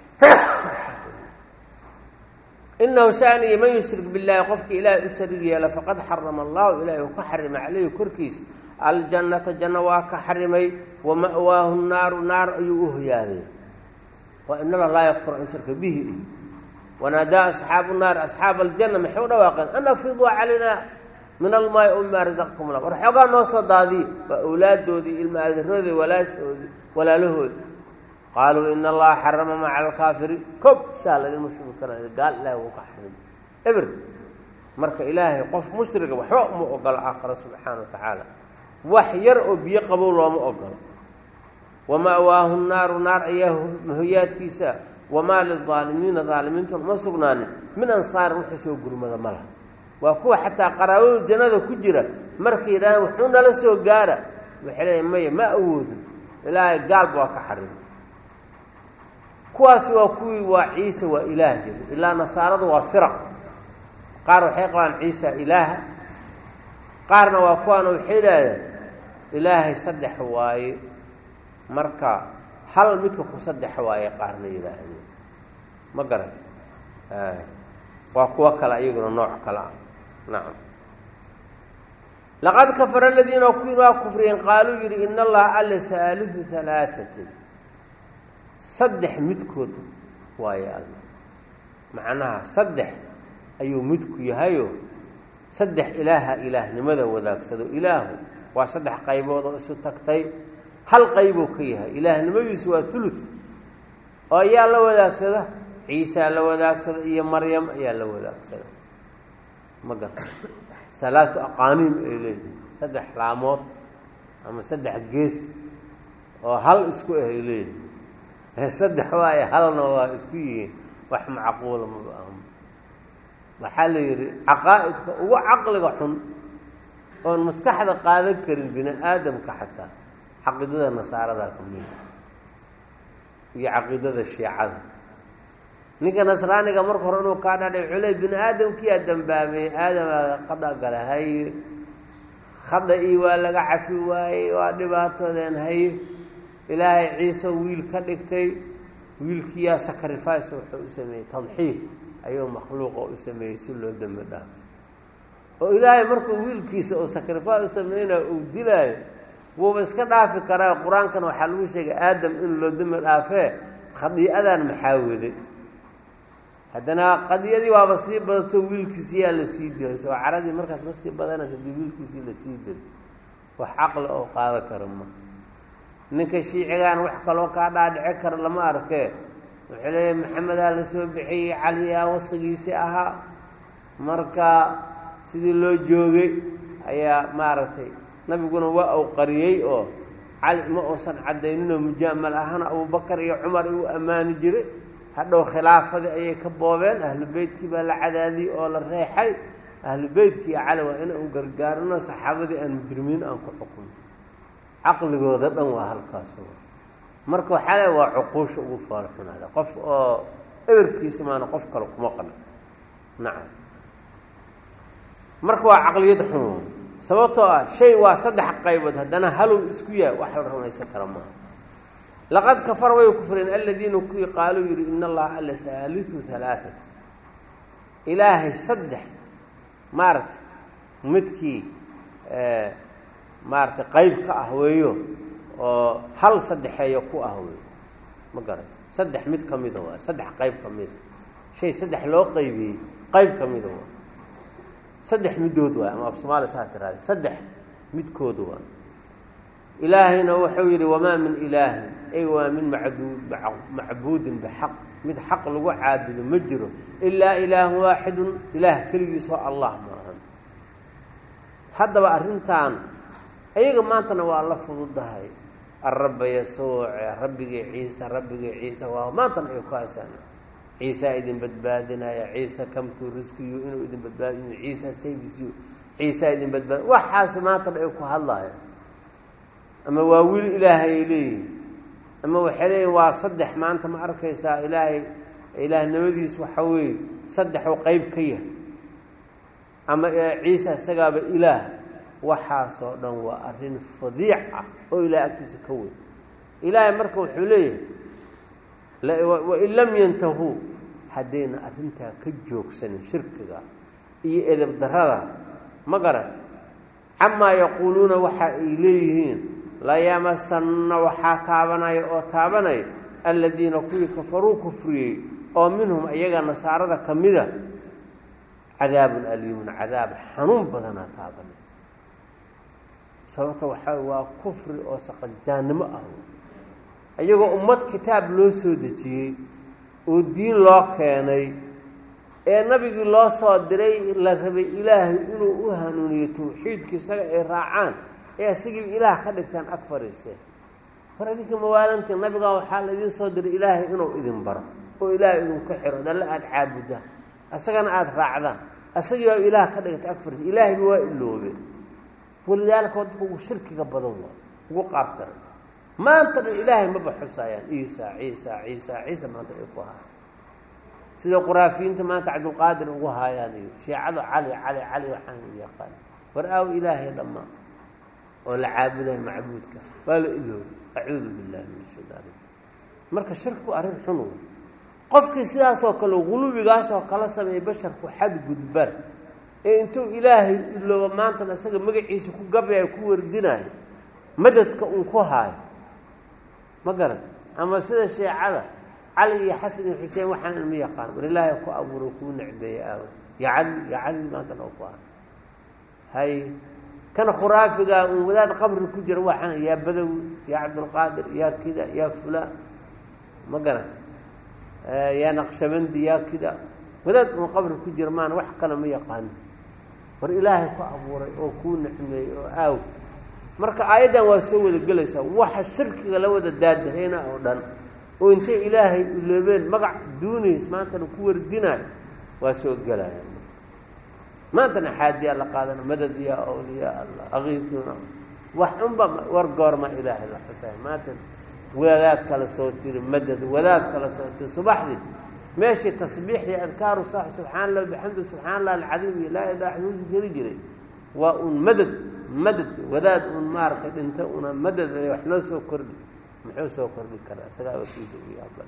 inahu shanii man yushrik billaahi qofkii ilaahay u sharig yeela faqad xarama allahu ilaahay uu ka xarimay caleyhi korkiisa aljannata janno waa ka xarimay wa ma'waahu naaru naar ayuu u hoyaaday wa in allah laa yakfur an shirka bihi wanaadaa asxaabu naar asxaaba aljanna maxay u dhawaaqeen an afiduu calayna min almaai o mima razaqakum la war xoogaa noo soo daadiye waa awlaaddoodii ilma aadaroodii walaashoodii walaalahoodii qaaluu ina allaha xarama maca alkaafiriin kob saa ladin mushriku kara gaal ilaahi wuu ka xarimay eber marka ilaahay qof mushriga waxba uma ogolo aakhira subxaana wa tacaala wax yar oo biyo qabow looma ogolo wama'waahu naaru naar ayaa hoyaadkiisa wamaa lilaalimiina daalimiinta uma sugnaanin min ansaarin wuxuu soo gurmada ma laha waa kuwa xataa qaraabadu jannada ku jira markay yidhahdaan wuxuu nala soo gaara waxay leeyahy maya ma awoodin ilaahay gaalba waa ka xarimay kuwaasi waa kuwii waa ciise waa ilaah jiri ilaa nasaaradu waa firaq qaar waxay qabaan ciisa ilaaha qaarna waa kuwaana waxay idhaahdeen ilaahay saddex waaye marka hal midka ku saddex waaye qaarna yidhaahdeen ma garan waa kuwo kale iyaguna nooc kale ah nacam laqad kafara aladiina kuwii waa kufriyeen qaaluu yidhi in allaha alla haaliu halaaatin saddex midkood waaye alla macnaha saddex ayuu midku yahayo saddex ilaaha ilaahnimada wadaagsado ilaahu waa saddex qaybood oo isu tagtay hal qaybuu ka yahay ilaahnimadiisu waa hulud oo ayaa la wadaagsada ciisaa la wadaagsada iyo maryam ayaa la wadaagsada ma garta salaatu aqaaniim ay leeyihin saddex laamood ama saddex gees oo hal isku ah ay leeyihin saddex waaye halna waa isku yihiin wax macquula maba aha waxaa la yidhi caqaa'idka ugu caqliga xun oon maskaxda qaadan karin bini aadamka xataa caqiidada nasaarada ka mida iyo caqiidada shiicada ninka nasraaniga marka hore inuu kaa dhadhay wuxuu leey bini aadamkiyaa dambaabay aadamaa khada gala haye khada ii waa laga cafi waayey waa dhibaatoodeen haye ilaahay ciise wiil ka dhigtay wiilkiyaa sacrifice wuxuu u sameeyey tadxiif ayuu makhluuqa u sameeyey si loo dembi dhaafo oo ilaahay markuu wiilkiisa oo sacrifice u sameynaya uu dilaayo wuuba iska dhaafi karaa qur-aankana waxaa lagu sheegay aadam in loo dembi dhaafee khadii'adan maxaa waday haddana qadiyadii waaba sii badato wiilkiisiyaa la sii dilay soo caradii markaas ma sii badanaysa hadii wiilkiisii la sii dilay wax caqli oo qaada kara ma ninka shiicigaan wax kaloo kaa dhaadhici kara lama arkee wuxuu leeyahy maxamedaa la soo bixiyey caliyaa wasigiisii ahaa marka sidii loo joogay ayaa maaragtay nabiguna waa uu qariyey oo cali ma uusan caddayninoo mujaamal ahana abubakar iyo cumar igu ammaani jiray hadhow khilaafadii ayay ka boobeen ahlu beytkii baa la cadaadiyey oo la reexay ahlu beytkii iyo cali waa in uu gargaarino saxaabadii aan mujrimiin aan ku xukumo caqligooda dhan waa halkaas marka waxaa le waa cuquusha ugu foolxunaada qof oo eberkiisa maana qof kale kuma qano nacam marka waa caqliyad xun sababtoo ah shay waa saddex qaybood haddana halow isku yahay wax la rumaysan kara maaha laqad kafara way kufreen aladiina kuwii qaaluu yidhi in allaha alla haaliu halaatat ilaahay saddex maaragtay midkii maaragtay qayb ka ah weeyo oo hal saddexeeyo ku ah weeyo ma garan saddex mid ka mida waa saddex qayb ka mida shay saddex loo qaybiyey qayb ka mida waa saddex middood waay ama af soomaaliya saa tiraada saddex midkooda waa ilaahayna wuxuu yidhi wamaa min ilaahin ay waa min macduud macbuudin bixaq mid xaq lagu caabudo ma jiro ilaa ilaahun waaxidun ilaah keligiisoo allah maahan haddaba arrintan ayaga maantana waa la fududahay arabba yasuuce rabbigii ciise rabbigii ciise waa maantana ay ku haysaan ciisaa idin badbaadinaya ciise kamtu riskiyu inuu idin badbaadinayo ciisa savisiyu ciisaa idin badbaadi waxaas maantana ay ku hadlayan ama waa wiil ilaahay ay leeyihin ama waxay leeyihin waa saddex maanta ma arkaysaa ilaahay ilaahnimadiis waxa weeye saddexuu qeyb ka yahay ama ciisa isagaaba ilaah waxaasoo dhan waa arrin fadiic ah oo ilahay agtiisa ka weyn ilaahay marka wuxuu leeyahay wain lam yantahuu haddayna arrintaa ka joogsanin shirkiga iyo edeb darada ma garan camaa yaquuluuna waxa ay leeyihiin layamasanna waxaa taabanaya oo taabanaya aladiina kuwii kafaruu kufriyey oo minhum iyaga nasaarada ka mida cadaabun aliimun cadaab xanuun badanaa taabanay sababta waxaa waa kufri oo saqajaannimo ah iyagoo ummad kitaab loo soo dejiyey oo diin loo keenay ee nabigii loo soo diray la rabay ilaahay inuu u hanuuniyo tawxiidka isaga ay raacaan ee isagiiba ilaah ka dhigtaan ag fadhiisteen war idinka mawaalantii nabigan waxaa laydin soo diray ilaahay inuu idin baro oo ilaahay idinku xiro dalle aada caabudaan isagana aada raacdaan isagii baa ilaah ka dhigtay ag fadhiista ilaahayba waa iloobeen walidaalika waa dadka ugu shirkiga badan waa ugu qaabtaran maanta dhan ilaahay maba xusaayaan ciisa ciisa ciisa ciisa maanta ay ku haayaan sida quraafiyiinta maanta cabdulqaadir ugu haayaan iyo shiicada cali cali cali waxaan yaqaan war aaw ilaahay dhammaan oo la caabudayo macbuudka waa la iloobi acuudu billahi min shaytaan marka shirkigu arrin xun wey qofkii sidaasoo kale gulubigaasoo kala sameeyay basharku xadgudban ee intuu ilaahay ilooba maantana isaga magaciisa ku gabayo ku wardinayo madadka uun ku haayo ma garan ama sida sheecada cali iyo xasan iyo xuseen waxaan ilma yaqaan war ilaahay ku abuuro kuu necbeeye aawo ya cali ya cali maantana oo ku haayo hay kan khuraafiga uun wadaad qabri ku jira waxaan yaa badawi yaa cabdulqaadir yaa kida yaa fulaan ma garanta yaa naqshabandi yaa kida wadaad uun qabri ku jira maana wax kale ma yaqaano war ilaahay ku abuuray oo kuu nicmeeyey oo aaw marka aayaddan waa soo wada gelaysaa waxa shirkiga la wada daadahayna oo dhan oo intay ilaahay iloobeen magac duunays maantana ku wardinayo waa soo gelaya maantana xaadiyaa la qaadana madad yaa awliyaa allah aqiiquna wax unba war goorma ilaahay la xusay maanta wadaad kala soo tiri madad wadaad kala soo tiri subaxdii meeshii tasbiixdii adkaaru saax subxaana allah bixamdi subxaana allah alcadiim iyo laa ilaha uu jeri jiray waa un madad madad wadaad un maaragtay dhinta una madad wax loo soo kordhi muxuu soo kordhi karaa isagaa wakiisa ugu yaabal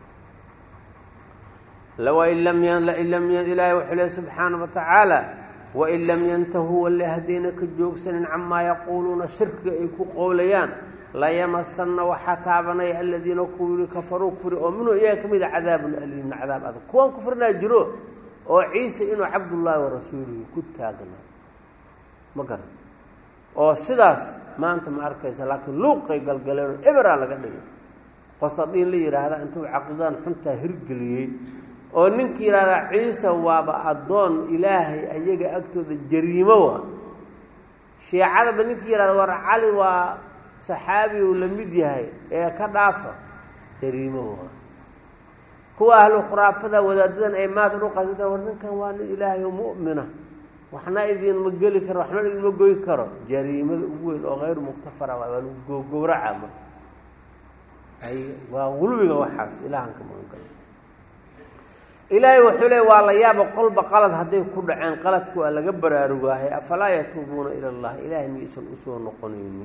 wain lam lain lam ilaahi wuxuu lehy subxaana wa tacaala wain lam yantahuu walle haddayna ka joogsanin camaa yaquuluuna shirkiga ay ku qowlayaan layamasanna waxaa taabanaya aladiina kuwii kafaruu kufri oo minhu iyaga ka mida cadaabun aliimna cadaab adag kuwan kufrinaa jiro oo ciise inuu cabdullaahi wa rasuulihi ku taagnaa ma garan oo sidaas maanta ma arkaysa laakiin luuqay galgaleenoo eberaa laga dhigay qosadiin la yidhaahda intuu caqiidadan xuntaa hirgeliyey oo ninkii yidhahdaa ciise waaba addoon ilaahay ayaga agtooda jariimo wa shiicadaba ninkii yidhahda war cali waa saxaabi uu la mid yahay ee ka dhaafa jariimo wa kuwa ahlu khuraafada wadaadadan ay maad udhuqasata war ninkan waa nin ilaahay oo mu'mina waxna idinma geli karo waxna idinma goy karo jariimada ugu weyn oo hayru muktafara waa lagu gogowraca marka ay waa gulwiga waxaas ilaahan ka magangalo ilaahay wuxuu leey waa la yaaba qolba qalad hadday ku dhaceen qaladka waa laga baraarugaahay afalaa yatuubuuna ila allah ilaahay miyaysan usoo noqonaynin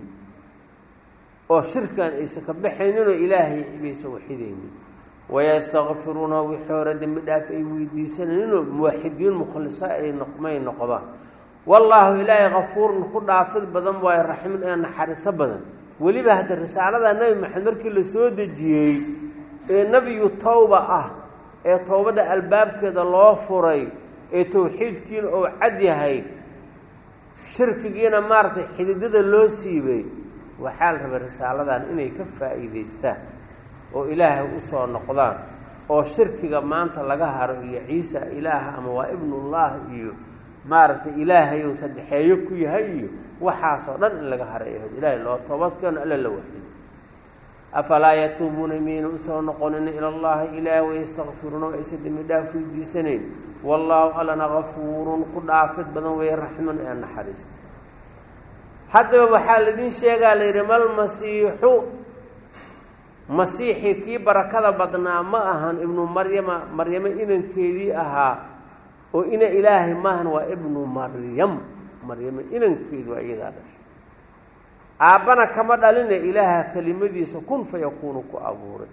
oo shirkan aysan ka baxayninoo ilaahay baysan waxidaynin wayastakfiruuna wixii hore dembi dhaaf ay weydiisanayninoo muwaxidiin mukhlisa ay noqmay noqdaan wallaahu ilaahay kafuurun ku dhaafid badan waayo raximin ee naxariiso badan weliba hadda risaalada nebi maxamed markii la soo dejiyey ee nebiyu tawba ah ee towbadda albaabkeeda loo furay ee tawxiidkiina uu cad yahay shirkigiina maaragtay xididada loo siibay waxaa la rabay risaaladan inay ka faa'iidaystaan oo ilaahay u soo noqdaan oo shirkiga maanta laga haro iyo ciisa ilaaha ama waa ibnullah iyo maaragtay ilaahay uu saddexeeyo ku yahay iyo waxaasoo dhan in laga haray ahayd ilaahay loo toobadkeeno alla la waxiyo afalaa yatuubuuna miyayna usoo noqonin ila allahi ilaah wayastakfiruuna aysa dembi dhaaf weydiisanayn wallaahu allana kafuurun ku dhaafid badan weeye raxman ee naxariista haddaba waxaa laidin sheegaa la yidhi malmasiixu masiixii kii barakada badnaa ma ahan ibnu maryama maryamo inankeedii ahaa oo ina ilaahay maahan waa ibnu maryam maryamo inankeedu waa iyadaa dhashay aabbana kama dhaline ilaaha kelimadiisa kun fa yakuunu ku abuuray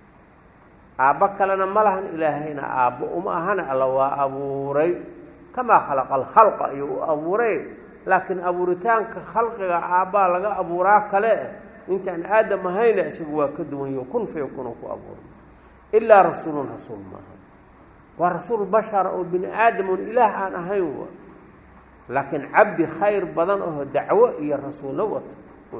aabbo kalena ma lahan ilaahayna aabbo uma ahana alla waa abuuray kamaa khalaqa alkhalqa ayuu u abuuray laakiin abuuritaanka khalqiga aabbaa laga abuuraa kale intaan aadam ahayna isagu waa ka duwan yaho kun fa yakuunu ku abuuray ilaa rasuulun rasuul maaha waa rasuul bashara oo bini aadamun ilaah aan ahayn wa laakiin cabdi khayr badan oo dacwo iyo rasuullo wata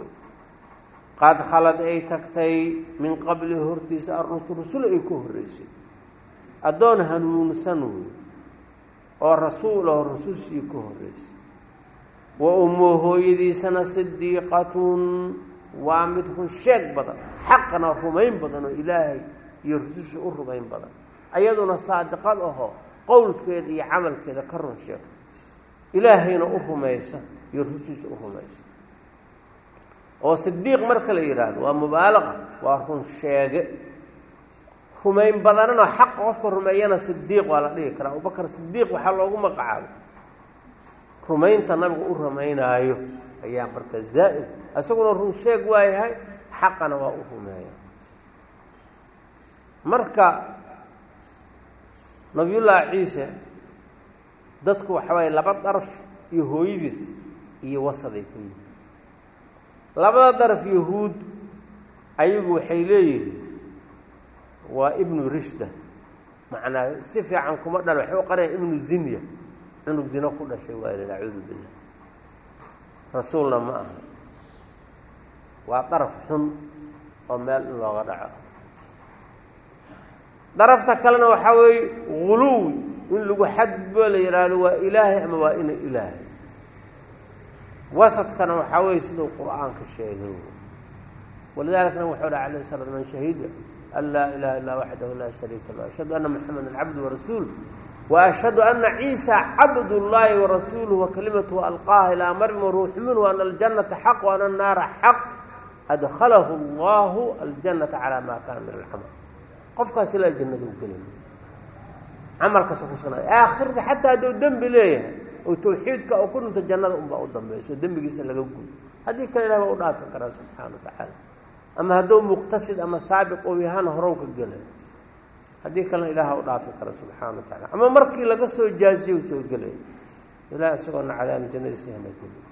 qad khalad ay tagtay min qablihi hortiisa arrusul rusul ay ku horreysay addoon hanuunsan wey oo rasuul oo rusushii ku horreysay wa ummu hooyadiisana sidiiqatun waa mid run sheeg badan xaqna rumayn badan oo ilaahay iyo rususha u rumayn badan ayaduna saadiqad ahoo qowlkeeda iyo camalkeeda ka run sheegta ilaahayna u rumaysa iyo rususha u rumaysa oo sidiiq marka la yidhaahdo waa mubaalaqa waa run sheege rumayn badananoo xaqa qofka rumeeyana sidiiq waa la dhihi karaa abubakar sidiiq waxaa loogu magacaabay rumaynta nabiga u rumaynaayo ayaa marka zaa'id isaguna run sheeg waa yahay xaqana waa u rumeeya marka nabiyullaahi ciise dadku waxa waaye laba daraf iyo hooyadiis iyo wasaday ku yihin labada daraf yahuud ayagu waxay leeyihiin waa ibnu rishda macnaa si fiican kuma dhal waxay u qaraya ibnu zinya cunug zino ku dhashay waa la acuudu billah rasuulna ma aha waa daraf xun oo meel in looga dhaco darafta kalena waxaa weeye guluwi in lagu xadgudboo la yidhaahdo waa ilaahay ama waa ina ilaahay wasadkana waxaa weeye siduu qur-aanka sheegay walidaalikna wuxuu dhaha alayh sala man shahida an laa ilaha illaa waxdahu laa shariika lah ashhadu anna maxamedan cabdu warasuul وأشhهd أنa عيسى cabd الlahi وrasuulه وkalimatu alqاha ilىa maryam وruuxu minhu أن الجanaةa xaq وأn الnaara xaq adklahu اllah الجanaةa calى ma kana min اlcml qofkaas ilaa jannada u gelay camalkaas ku sugnaay aakhirka xataa hadduu dembi leeyahay oo tawxiidka oo ku dhinto jannada unbaa u dambayso dembigiisa laga gudo haddii kale ilah baa u dhaafi karaa subxaana وatacaala ama hadduu muqtasid ama saabiq ou yahana horow ka gelay haddii kalena ilaaha u dhaafi kara subxaana wa tacala ama markii laga soo jaaziye u soo gelay ilaah isagoona cadaami jannadiisa hana geliy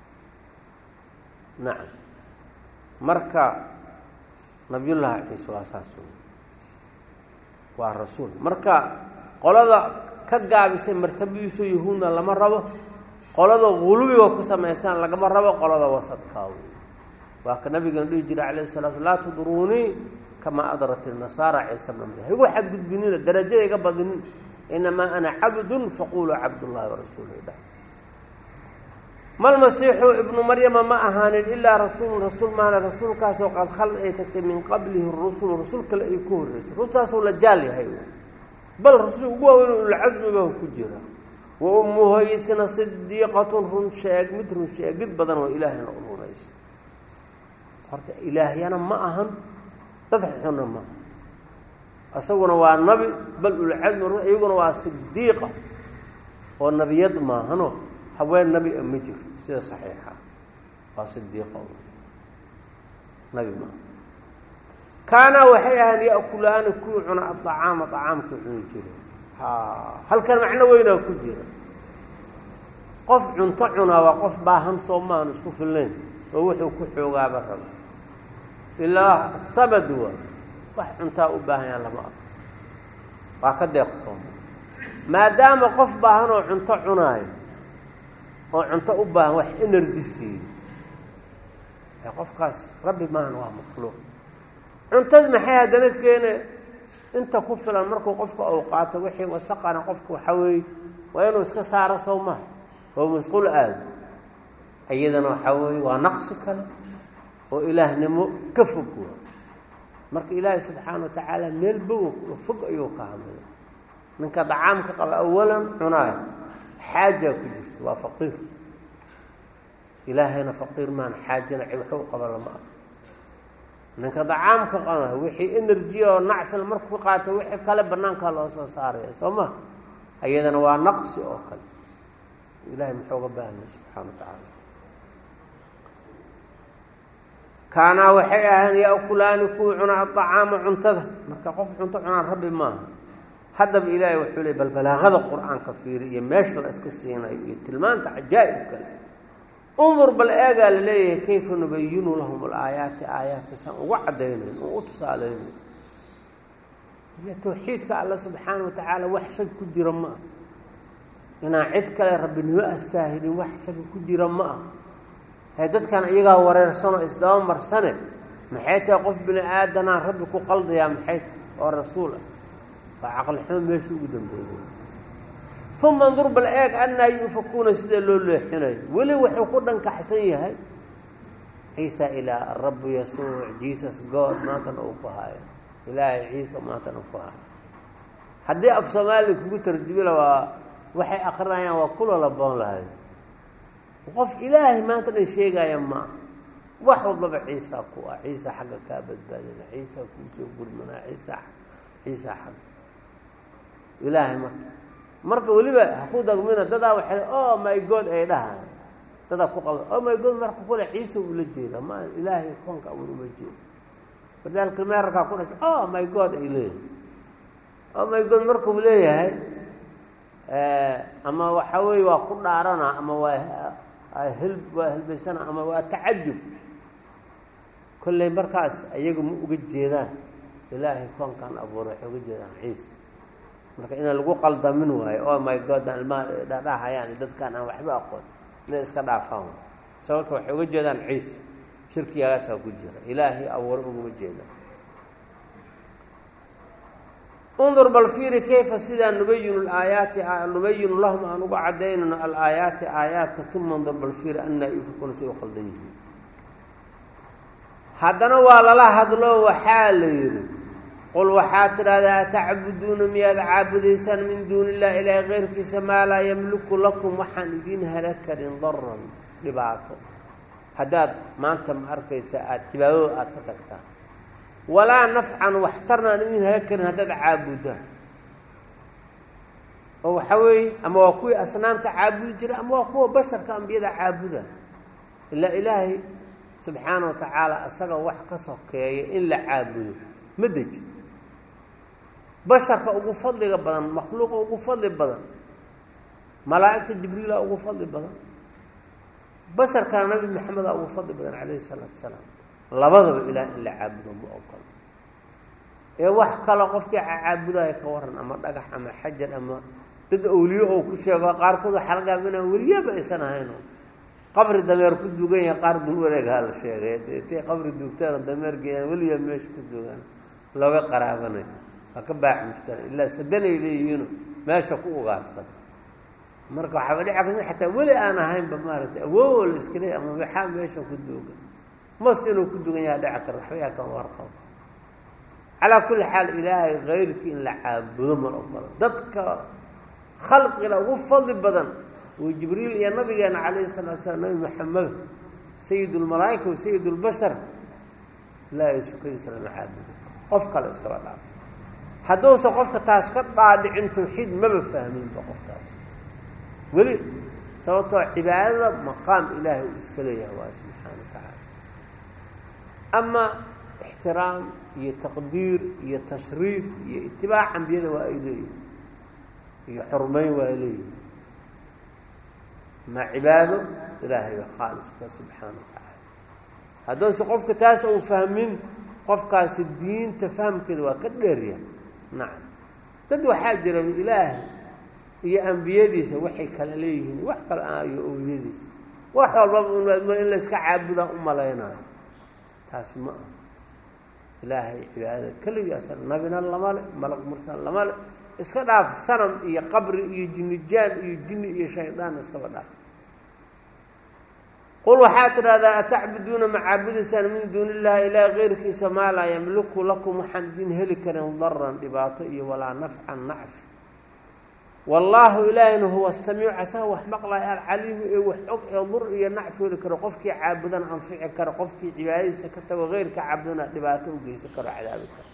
nacam marka nabiyullaahi ciise waa saas waa rasuul marka qolada ka gaabisay martabadiisu yahuudna lama rabo qolada gulubiga ku samaysaan lagama rabo qolada wasadkaa wey waa ka nabigana dhihi jiray calayh salatu laa tudruunii kama adrat nasaara ciise bna maryam igu xadgudbinina darajada iga badinin inamaa ana cabdun faquluu cabdullahi warasuuluh dha malmasiixu ibnu maryama ma ahaanin ilaa rasuulun rasuul maana rasuulkaasoo qad khalad ay tagtay min qablihi rusulu rasul kale ay ku horreysay rusultaasoo la jaal yahay bal rasul ugu waaweyn ulcasmi baa ku jira wa ummuhaysna sidiiqatun run sheeg mid run sheegid badan oo ilaahayna u runaysa horta ilaahyana ma ahan dad xuna ma isaguna waa nabi bal ulcasmi iyaguna waa sidiiqa oo nabiyad maahano haween nabi a ma jiro sida saxiixa waa sidiiqa nabi maaha kaanaa waxay ahaan ya'kulaani kuwii cuna adacaama acaamkii cuni jire ha halkan macno weynaa ku jira qof cunto cunaa waa qof baahan soo maahan isku fillayn oo wuxuu ku xoogaaba raba ilaa samad waa wax cuntaa u baahan yaha lama arko waa ka deeqtooma maadaama qof baahan oo cunto cunaayo oo cunto u baahan wax energy siiyo ee qofkaas rabbi maahan waa makhluuq cuntad maxay haddana keene inta ku filan markuu qofka ou qaato wixii wasaqana qofka waxaa weeye waa inuu iska saaro soo maha oo masquul aado iyadana waxaa weeye waa naqsi kale oo ilaahnimo ka fog waa marka ilaahay subxaana wa tacaala meel bogo fog ayuu ka hadlaya ninka dacaamka qaba awalan cunaayo xaajaa ku jirta waa faqiir ilaahayna faqiir maana xaajana waxu qaba lama ah ninka dacaamka qaba wixii energy oo nacfil markuu qaato wixii kale banaankaa loo soo saaraya soo ma iyadana waa naqsi oo kale ilahay muxuu ga baahanya subxaana wa tacaala kaanaa waxay ahaan yaakulaani kuwii cunaa adacaama cuntada marka qof cunto cunaan rabbi maaha haddaba ilaahay wuxuu ley bal balaaqada qur-aanka fiiri iyo meesha la iska siinayo iyo tilmaanta cajaa'ib kale undur bal eegaa la leeyahay kayfa nubayinu lahum alaayaati aayaadka saan uga caddaynayn oo u tusaalaynayn ile tawxiidka alla subxaana wa tacaala wax shag ku jira ma ah inaan cid kale rabbinimo astaahilin wax shag ku jira ma ah hee dadkan iyagaa wareersanoo isdaba marsane maxay tahay qof bini aadanaa rabbi ku qaldayaa maxay tahay oo rasuul ah waa caqli xumo meesha ugu dambeeyay uma ndur bal eeg annaa yuufakuuna sida loo leexinayo weli wuxuu ku dhankaxsan yahay ciisa ilaa rabbu yasuuc jesus god maantana uu ku haayo ilaahay ciisa maantana ku haayo haddii af soomaaliya kugu tarjumila waa waxay akrinayaan waa kula laboon lahay qof ilaahay maanta dhan sheegaya ma ah wax walbaba ciisa ku ah ciisa xagga kaa badbaadina ciisa kuusoo gurmanaa ciisa ciisa xagga ilaahay marka marka weliba haku dagmina dadaa waxay oh my god ay dhahaan dadaa ku qalda oh my god marka kule ciisa ula jeeda ma ilaahay koonka abuur uma jeeda walidaalika meerarkaa ku dhashay oh my god ay leeyahay oh my god markuu leeyahay ama waxa weeye waa ku dhaarana ama waa hel waa helbaysana ama waa tacajub kolley markaas ayaga ma uga jeedaan ilaahay koonkan abuuray waxay uga jeedaan ciisa marka inaan lagu qaldamin waayo oh my god aan ilmaha dhadhahayaan dadkaan aan waxba aqoon inay iska dhaafaan sababta waxay uga jeedaan ciisa shirkigaasaa ku jira ilaahay abuuray ugama jeedaan undur bal fiiri kayfa sidaa nubayinu alaayaati nubayinu lahum aan uga cadaynayno alaayaati aayaadka uma undur bal fiiri annaa yufikuuna si u qaldan yihiin haddana waa lala hadlo waxaa la yidhi qul waxaad tidhahdaa atacbuduuna miyaad caabudaysaan min duuni illahi ilaahi keyrkiisa maa laa yamliku lakum waxaan idiin hala karin daran dhibaato haddaad maanta ma arkaysa aada cibaadada aada ka tagtaan walaa nafcan waxtarna aan idin hala karin haddaad caabudaan oo waxaa weeye ama waa kuwii asnaamta caabudi jira ama waa kuwa basharka ambiyada caabuda ilaa ilaahay subxaana wa tacaala isaga wax ka sokeeya in la caabudo ma deji basharka ugu fadliga badan makhluuqa ugu fadli badan malaa'igta jibriila ugu fadli badan basharkana nabi maxameda ugu fadli badan calayhi isalaatu wasalaam labadaba ilaah in la caabudo ma ogolo ee wax kale qofkii caabudayo ka waran ama dhagax ama xajar ama dad awliye oo ku sheego qaarkood waxaa laga yaaba inaan weliyaba aysan ahayno qabri dameer ku dugan yahay qaar dul wareegaha la sheegay intay qabri duugtaada dameer geeyaan weliya meesha ku dugan looga qaraabanayo waa ka baax mujtana ilaa sadanay leeyihiino meesha ku ugaarsan marka waxaaba dhici karta xataa weli aan ahaynba maaragtay awoowo la iska leey ama maxaa meesha ku duugan mas inuu ku dugan yaha dhici karta waxba yaa kama warqabo calaa kulli xaal ilaahay kayrkii in la caabudo mal ogolo dadka khalqiga ugu fadli badan oo jibriil iyo nabigeena calayhi salatu slam nabi maxamed sayid lmalaa'ika wa sayid lbashar ilaahay sukadiisa lama caabudo qof kale iskaba dhaaf hadduusan qofka taas ka dhaadhicin tawxiid maba fahminba qofkaas weli sababtoo cibaadada maqaam ilaahay uu iska leeyahay waa subxaana wa tacaala ama ixtiraam iyo taqdiir iyo tashriif iyo itibaac ambiyada waa ay leeyihin iyo xurmeyn waa ay leeyihin ma cibaado ilaahay ba khaaliska subxaana wa tacaala hadduuse qofka taas uu fahmin qofkaasi diinta fahamkeeda waa ka dheerya nacam dad waxaa jira ilaahay iyo ambiyadiisa waxay kala leeyihiin wax kale ah iyo owliyadiisa wax walbaba in la iska caabudaa u malaynayo taas ma ah ilaahay cibaadada keligaasa nabina lama le malag mursal lama le iska dhaaf sanam iyo qabri iyo jinnijaan iyo jinni iyo shaydaan iskaba dhaaf qul waxaad tidhahdaa atacbuduuna ma caabudaysaan min duuni illahi ilaahi keyrkiisa maa laa yamliku lakum waxaan idin heli karin daran dhibaato iyo walaa nafcan nacfi wallaahu ilaahina huwa samiic asaga wax maqlaya alcaliimu ee wax og ee dur iyo nacfi heli karo qofkii caabudana anfici karo qofkii cibaadadiisa ka tago keyrka caabudana dhibaato u geysan karo cadaabi karo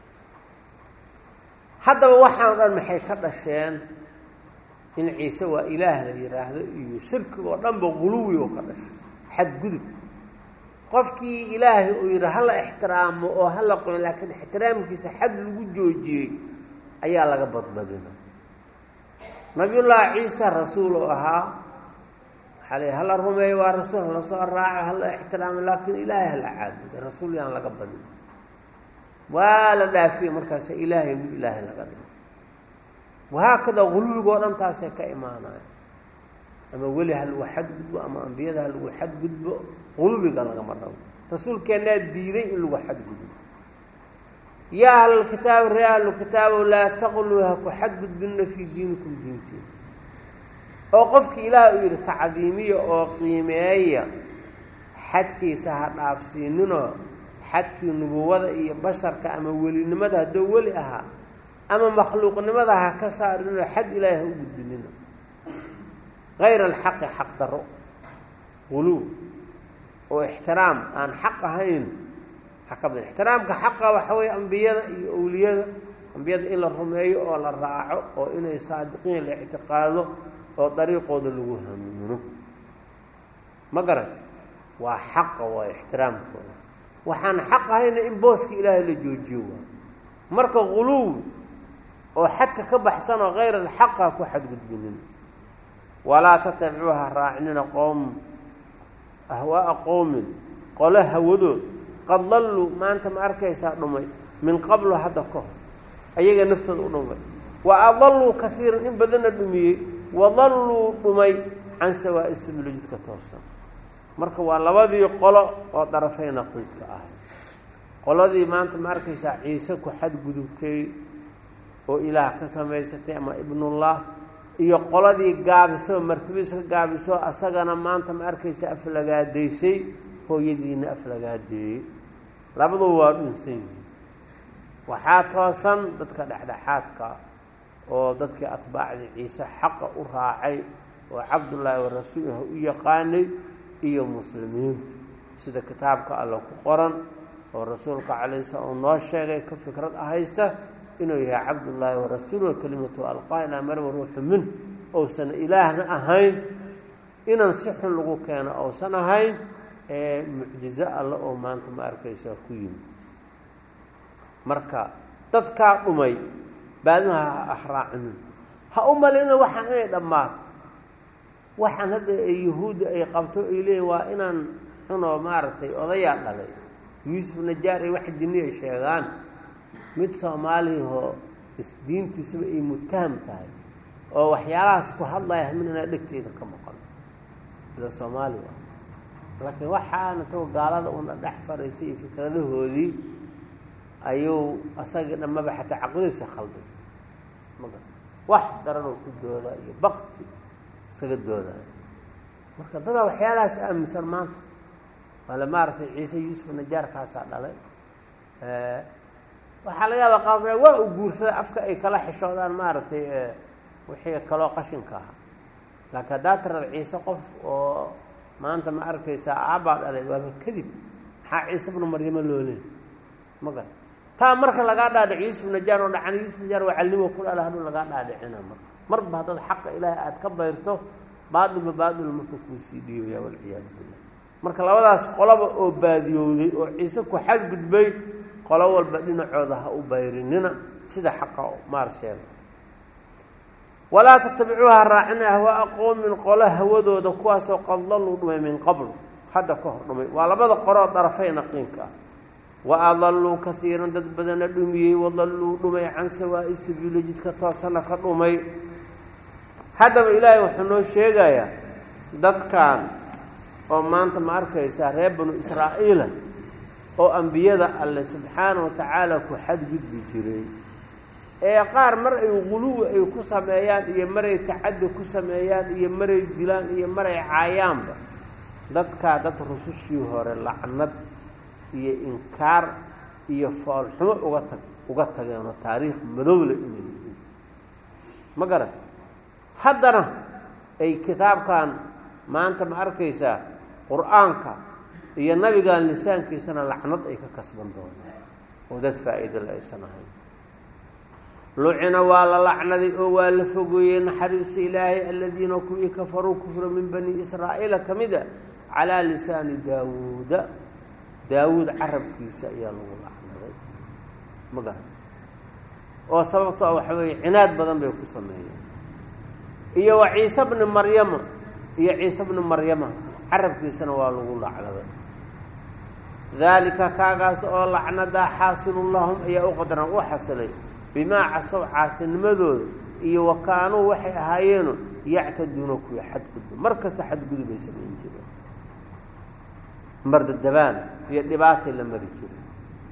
haddaba waxaan dhan maxay ka dhasheen in ciise waa ilaah la yidhaahdo iyo shirkiga oo dhanba guluwi oo ka dhashay xadgudub qofkii ilaahay uu yidhi hala ixtiraamo oo hala qoyn laakiin ixtiraamkiisa xad lagu joojiyey ayaa laga badbadina nabiyullaahi ciisa rasuul oo ahaa waxaa la hala rumeeyo waa rasuul hala soo raaco hala ixtiraamo laakiin ilaahay hala caabuda rasuul yaan laga badin waa la dhaafiyey markaasa ilaahay wiil ilaahay laga dhigo wahaakada guluwigoo dhan taasay ka imaanaya ama weli ha lagu xadgudbo ama ambiyada ha lagu xadgudbo guluwiga lagama rabo rasuulkeennaa diiday in lagu xadgudbo yaa ahlalkitaabi ree ahlukitaabow laa taqluu ha ku xadgudbinna fii diinikum diinteeda oo qofkii ilaah uu yidhi tacdiimiya oo qiimeeya xadkiisa ha dhaafsiininoo xadkii nubuwada iyo basharka ama welinimada hadduu weli ahaa ama makhluuqnimada ha ka saarinoo xad ilaahi ha u gudbinina kayra alxaqi xaq daro guluw oo ixtiraam aan xaq ahayn waxaa ka badan ixtiraamka xaqa waxa weeye ambiyada iyo owliyada ambiyada in la rumeeyo oo la raaco oo inay saadiqiin la ictiqaado oo dariiqooda lagu hanuuno ma garat waa xaqa waa ixtiraamkooda waxaan xaq ahayna in booska ilaahay la joojiyo waa marka guluwi oo xadka ka baxsan oo hayr alxaqa ku xadgudbinin walaa tatabicuuha raacinina qowm ahwaaa qowmin qole hawadood qad dalluu maanta ma arkaysaa dhumay min qablu hadda ka hor ayaga naftooda u dhumay wa adalluu kaiiran in badanna dhumiyey wadalluu dhumay can sawaa'i sabilo jidka toosan marka waa labadii qolo oo darafay naqiidka ahay qoladii maanta ma arkaysaa ciise ku xadgudubtay oo ilaah ka samaysatay ama ibnullah iyo qoladii gaabisoo martabadiisa ka gaabisoo asagana maanta ma arkaysa aflagaadaysay hooyadiina aflagaadeeyey labaduba waa dhunsan yihiin waxaa toosan dadka dhexdhexaadka oo dadkii atbaacdii ciise xaqa u raacay oo cabdullaahi wa rasuuliha u yaqaanay iyo muslimiinta sida kitaabka alle ku qoran oo rasuulka calayhi slam uu noo sheegay ka fikrad ahaysta inuu yahay cabdullaahi wa rasuuluhu kelimatu alqaa ilaa marwa ruuxu min ousan ilaahna ahayn inan si xun lagu keeno ousan ahayn ee mucjizo alle oo maanta ma arkaysaa ku yimid marka dadkaa dhumay baadmaha ha ahraacinin ha u malina waxaan inay dhammaato waxaan hadda yahuudda ay qabto ay leeyihin waa inaan xunoo maaragtay odayaa dhalay yuusuf najaar ay wax jinni ay sheegaan mid soomaaliyahoo diintiisuba ay mutaham tahay oo waxyaalahaas ku hadlaya min inaa dhegteeda ka maqan ila soomaali ah laakiin waxaana tago gaalada una dhex faraysay iyo fikradahoodii ayuu asagii dhammaba xataa caqidadiisa khalday maga wax daranoo ku dooda iyo bakti isaga doodaya marka dadaa waxyaalahaas aaminsan maanta waale maaragtay ciise yuusuf najaarkaasaa dhalay waxaa laga yaabaa qaar waa u guursaday afka ay kala xishoodaan maaragtay wixii kaloo qashinka ahaa laakiin haddaa tirada ciise qof oo maanta ma arkaysaa aabbaa dhalay waaba kadib maxaa ciise bnu maryamo looleen ma gar taa marka lagaa dhaadhic yuusuf najaar oo dhacan yuusuf najaar waa calnimo ku dhala haduu lagaa dhaadhicina marka marba haddaad xaqa ilaahay aada ka bayrto baadilba baadil marka kuusii dhiibaya walciyaadu billah marka labadaas qoloba oo baadiyowday oo ciise ku xadgudbay qolo walba dhinacooda ha u bayrinina sida xaqa maar sheega walaa tatabicuuha raacina ahwaaa qowmin qolo hawadooda kuwaasoo qad dalluu dhumay min qabl hadda ka hor dhumay waa labada qoroo darafay naqiinka ah wa adalluu kaiiran dad badana dhumiyey wadalluu dhumay can sawaa'i sabiilo jidka toosana ka dhumay haddaba ilaahay wuxuu noo sheegayaa dadkan oo maanta ma arkaysaa reer banu israa'iila oo ambiyada alle subxaana wa tacaala ku xadgudbi jiray ee qaar mar ay guluwi ay ku sameeyaan iyo maray tacaddi ku sameeyaan iyo maray dilaan iyo maray caayaanba dadkaa dad rusushii hore lacnad iyo inkaar iyo foolxumo uga tag uga tageenoo taariikh madowle inay yihiin ma garata haddana ay kitaabkan maanta ma arkaysaa qur-aanka iyo nabigan lisaankiisana lacnad ay ka kasban doonaan oo dad faa'iidale aysan ahayn lucina waa la lacnaday oo waa la fogeeyey naxariista ilaahay aladiina kuwii kafaruu kufra min bani israa'iila ka mid a calaa lisaani daawuuda daawuud carabkiisa ayaa lagu lacnaday ma garan oo sababto a waxa weeye cinaad badan bay ku sameeyeen iyo wa ciise bni maryama iyo ciise bni maryama carabkiisana waa lagu lacnaday daalika kaagaas oo lacnadaa xaasilun lahum ayaa u qadaran u xasilay bimaa casow caasinimadooda iyo wa kaanuu waxay ahaayeeno yactaduuna kuwa xadgudba mar kasta xadgudubay samayn jireen mardadabaan iyo dhibaatay la mari jireen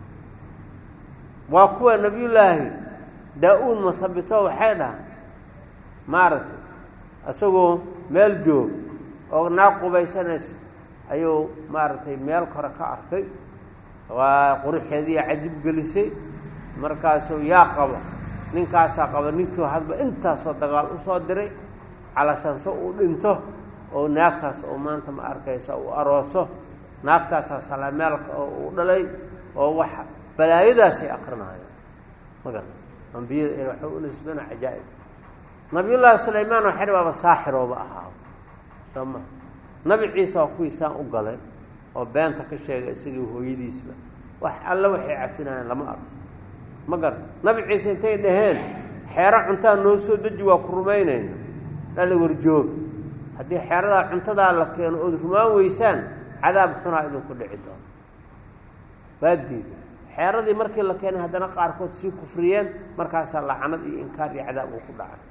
waa kuwa nebiyullaahi daa-uud masabito waxay dhahaan maaragtay isagoo meel joog oo naag qubaysanaysa ayuu maaragtay meel kore ka arkay waa quruxeediiya cajib gelisay markaasuu yaa qaba ninkaasaa qaba ninkii hadba intaasoo dagaal usoo diray calashanso uu dhinto oo naagtaas oo maanta ma arkaysa uu arooso naagtaasaa salaameelka oo uu dhalay oo waxa balaayadaasay akrinayaan ma garata ambiyada waxay u nisbana cajaa'ib nabiyullaahi sulaymaan waxay waaba saaxirooba ahaaba soo ma nabi ciise waa kuwii saan u galay oo beenta ka sheegay isagii hooyadiisba wax alle waxay cafinayaan lama arko ma garata nabi ciise intay dhaheen xeero cuntaa noo soo deji waa ku rumaynayna dhali warjoog haddii xeeradaa cuntadaa la keeno ood rumaan weysaan cadaab xunaa idinku dhici doono waa diiday xeeradii markii la keenay haddana qaarkood sii kufriyeen markaasaa lacanad iyo inkaar iyo cadaab uu ku dhacay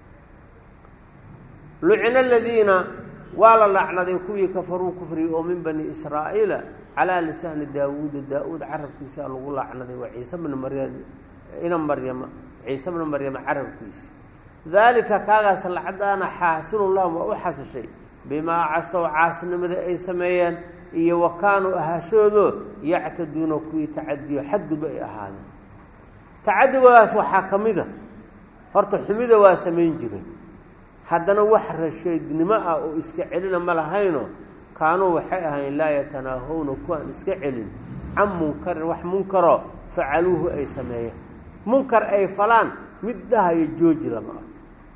lucina aladiina waa la lacnaday kuwii kafaruu kufriyey oo min bani israa'iila calaa lisaani daawuuda daa-uud carabkiisa lagu lacnaday waa ciise bna maryam ina maryama ciise bna maryama carabkiisa daalika kaagaas lacdaana xaasilun lahum waa u xasishay bimaa casow caasinimada ay sameeyeen iyo wa kaanuu ahaashoodo yactaduuna kuwii tacadiyo xadgudba ay ahaadeen tacadigoodaas waxaa ka mid a horta xumida waa samayn jireen haddana wax rashaydnimo ah oo iska celina ma lahayno kaanuu waxay ahayn laa yatanaahawna kuwaan iska celin can munkarin wax munkaro facaluuhu ay sameeyeen munkar ay falaan mid dhahayo jooji lama ah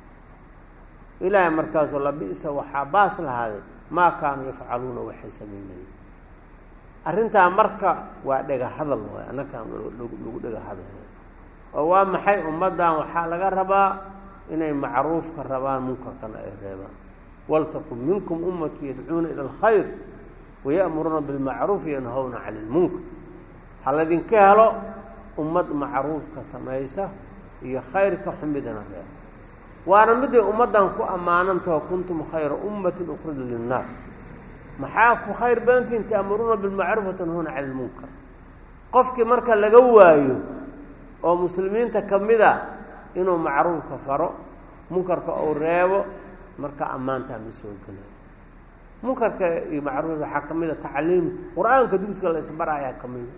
ilaahay markaasoo labi'sa waxaa baas lahaaday maa kaanuu yafcaluuna waxay samaynayeen arrintaa marka waa dhega hadal waay annakaan lagu dhega hadal oo waa maxay ummaddan waxaa laga rabaa inay macruufka rabaan munkarkana ay reebaan waltakun minkum ummatu yadcuuna ila alkhayr waya'muruuna bilmacruuf yanhawna cani ilmunkar ha laydinka helo ummad macruufka samaysa iyo khayrka xumidana reeba waana miday ummaddan ku ammaanantaho kuntum khayra ummatin ukhrida linnaas maxaa ku khayr badantiin ta'muruuna bilmacruuf watanhuuna cani ilmunkar qofkii marka laga waayo oo muslimiinta ka mid a inuu macruufka faro munkarka uu reebo marka ammaantaa ma soo gelayo munkarka iyo macruuf waxaa ka mid a tacliimta qur-aanka dugsiga la isbaraayaa ka mida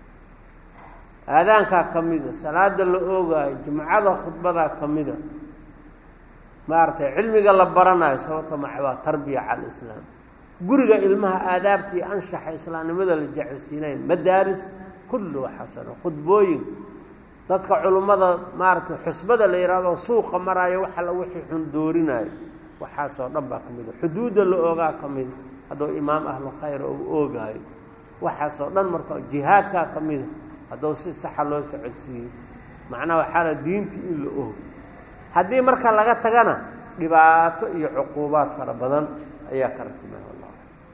aadaankaa ka mida salaada la oogaayo jumcada khudbadaa ka mida maaragtay cilmiga la baranayo sababta maca waa tarbiya cala alislaam guriga ilmaha aadaabta iyo anshaxa islaamnimada la jecelsiinayo madaaris kullu waxaasoo dhan khudbooyin dadka culummada maaragtay xusbada la yidhahdo suuqa maraayo wax alla wixii xun doorinayo waxaasoo dhan baa ka mida xuduudda la oogaa ka mida hadduu imaam ahlu khayra uu oogaayo waxaasoo dhan marka jihaadkaa ka mida hadduu si saxa loo socodsiiyo macnaha waxaa la diintii in la oog haddii marka laga tagana dhibaato iyo cuquubaad fara badan ayaa ka ratibay wallah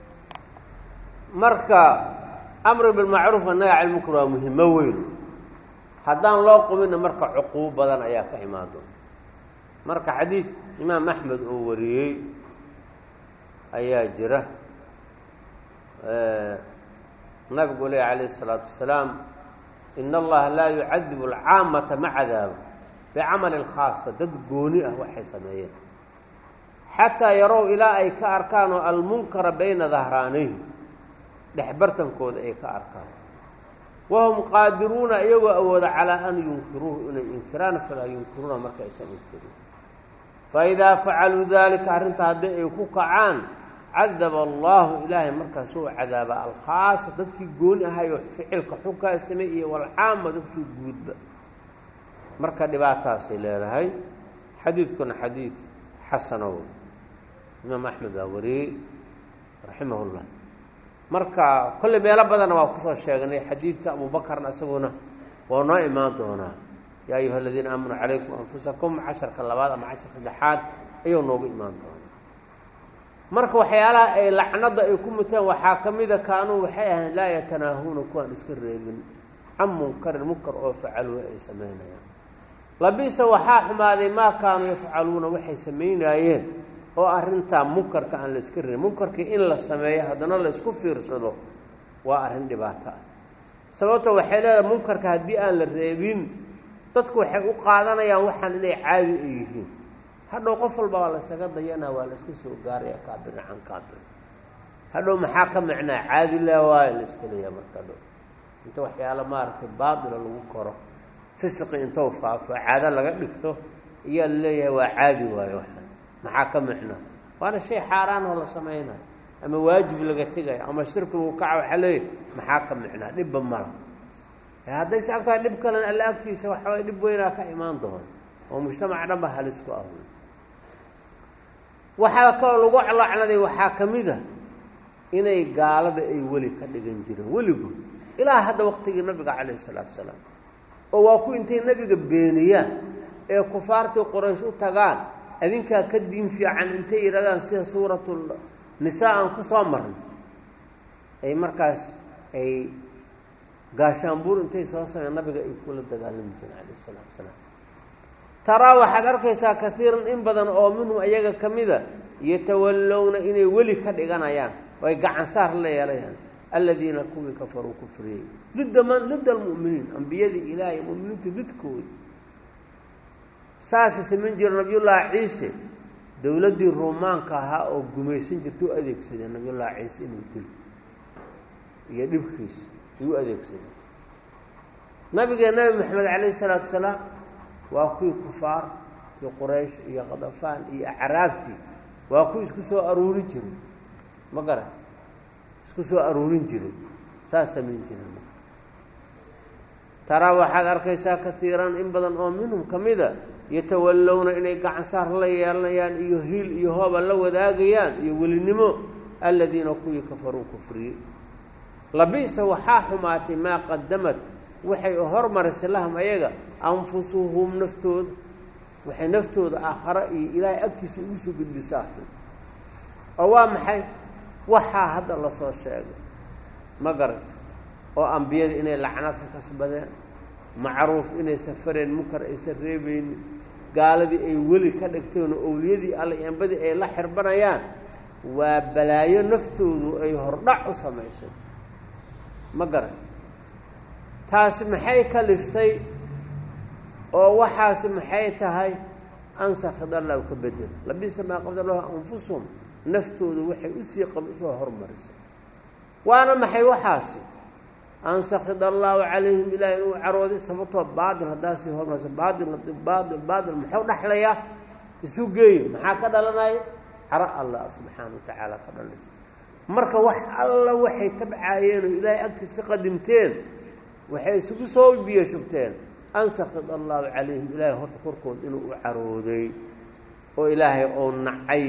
marka amri bilmacruufka naga cilmunkar waa muhimo weyn haddaan loo qubinna marka cuquub badan ayaa ka imaan doona marka xadiid imaam axmed oo wariyey ayaa jira nabigu leh calayh isalaatu wasalaam in allaha laa yucadibu alcaamata ma cadaabo bicamali lkhaasa dad gooni ah waxay sameeyeen xataa yarow ilaa ay ka arkaan oo almunkara bayna dahraanayhi dhexbartankooda ay ka arkaan wahum qaadiruuna iyagoo awooda calaa an yunkiruuhu inay inkiraan falaa yunkiruuna marka aysan inkirin faidaa facaluu daalika arrinta haddii ay ku kacaan cadaba allahu ilaahay markaas uu cadaaba alkhaasa dadkii gooni ahayo ficilka xunkaa samey iyo walcaama dadkii guudba marka dhibaataasay leedahay xadiidkuna xadiid xasanow imaam axmed baa wariyey raximah llah marka kolley meelo badanna waa kusoo sheegnay xadiidka abuubakarna isaguna waa noo imaan doonaa yaa ayuha aladiina aamanuu calaykum anfusakum casharka labaad ama casharka saddexaad ayuu noogu imaan doonaa marka waxyaalaha ay lacnada ay ku muteen waxaa ka mida kaanuu waxay ahayn laa yatanaahuuna kuwaan iska reebin can munkarin munkar oo facaluuna ay samaynayaan labisa waxaa xumaaday maa kaanuu yafcaluuna waxay samaynaayeen oo arrintaa munkarka aan la iska reebin munkarkii in la sameeyo haddana la isku fiirsado waa arrin dhibaato ah sababto waxay leedahay munkarka haddii aan la reebin dadku waxay u qaadanayaan waxaan inay caadi ay yihiin hadhow qof walba waa laysaga dayanaa waa la iska soo gaaraya kaabirna can kaabir hadhow maxaa ka macnaa caadi laa waayo la iska leeyaha marka hadhow inta waxyaalo maaragtay baatila lagu koro fisqi intou faafo caado laga dhigto iyaa la leeyahay waa caadi waayo waxaan maxaa ka macnaa waana shay xaaraan oo la samaynayo ama waajib laga tegaya ama shirki lagu kaca waxaa leeyahy maxaa ka micnaa dhibba mala hadday si agtahay dhib kalena alla agtiisa waxaway dhib weynaa ka imaan doona oo mujtamac dhan ba halis ku ah waxaa kaloo lagu lacnaday waxaa ka mid a inay gaalada ay weli ka dhigan jireen weligood ilaa hadda waqtigii nabiga calayhi isalaatu salaam oo waa ku intay nebiga beeniyaan ee kufaartii qoraysh u tagaan adinkaa ka diin fiican intay yidhahdaan sida suuratu nisaa aan ku soo marnay ay markaas ay gaashaanbuur intay soo sameen nabiga ay kula dagaalami jireen calayh isalaatu salaam taraa waxaad arkaysaa kaiiran in badan oo minhum ayaga ka mida yatawallowna inay weli ka dhiganayaan oo ay gacan saar la yeelayaan aladiina kuwii kafaruu kufriyey didda man didda almu'miniin ambiyadii ilaahay mu'miniinta didkoodi saasa samayn jira nabiyullaahi ciise dowladdii ruumaanka ahaa oo gumaysan jirta u adeegsadeen nabiyullaahi ciise inuu dilo iyo dhibkiisa ay u adeegsadeen nabigee nabi maxamed calayhi isalaatu wasalaam waa kuwii kufaar iyo quraysh iyo qadafaan iyo acraabtii waa kuwii isku soo aruurin jiray ma garan isku soo aruurin jiray saas samayn jiray taraa waxaad arkaysaa kaiiran in badan oo minhum ka mida yatawallowna inay gacan saar la yeelanayaan iyo hiil iyo hooba la wadaagayaan iyo welinimo aladiina kuwii kafaruu kufriyey labi'sa waxaa xumaatay maa qadamad waxay hormarisay lahum ayaga anfusuhum naftooda waxay naftooda aakhare iyo ilaahay agtiisa ugu soo gudbisaa oo waa maxay waxaa hadda lasoo sheegay ma garan oo ambiyada inay lacnad ka kasbadeen macruuf inay safareen munkar aysan reebaynin gaaladii ay weli ka dhigteen oo owliyadii alla eembadii ay la xirbanayaan waa balaayo naftoodu ay hordhac u samaysay ma garan taasi maxay ka liftay oo waxaasi maxay tahay ansakid allahu ka bedel labisa maa qabda lahu anfusuhum naftoodu waxay usii qab usoo hormarisay waana maxay waxaasi ansakid allahu calayhim ilaah inuu carooday sababtoo baatil haddaa sii hormarisa baatil baatil baatil muxuu dhexlayaa isu geeyo maxaa ka dhalanaya caro allah subxaana wa tacaala ka dhalaysa marka wax alla waxay tabcaayeen oo ilaahay agtiis ka qadimteen waxay isugu soo biyo shubteen ansakid allahu calayhim ilaahay horta korkood inuu u carooday oo ilaahay ou nacay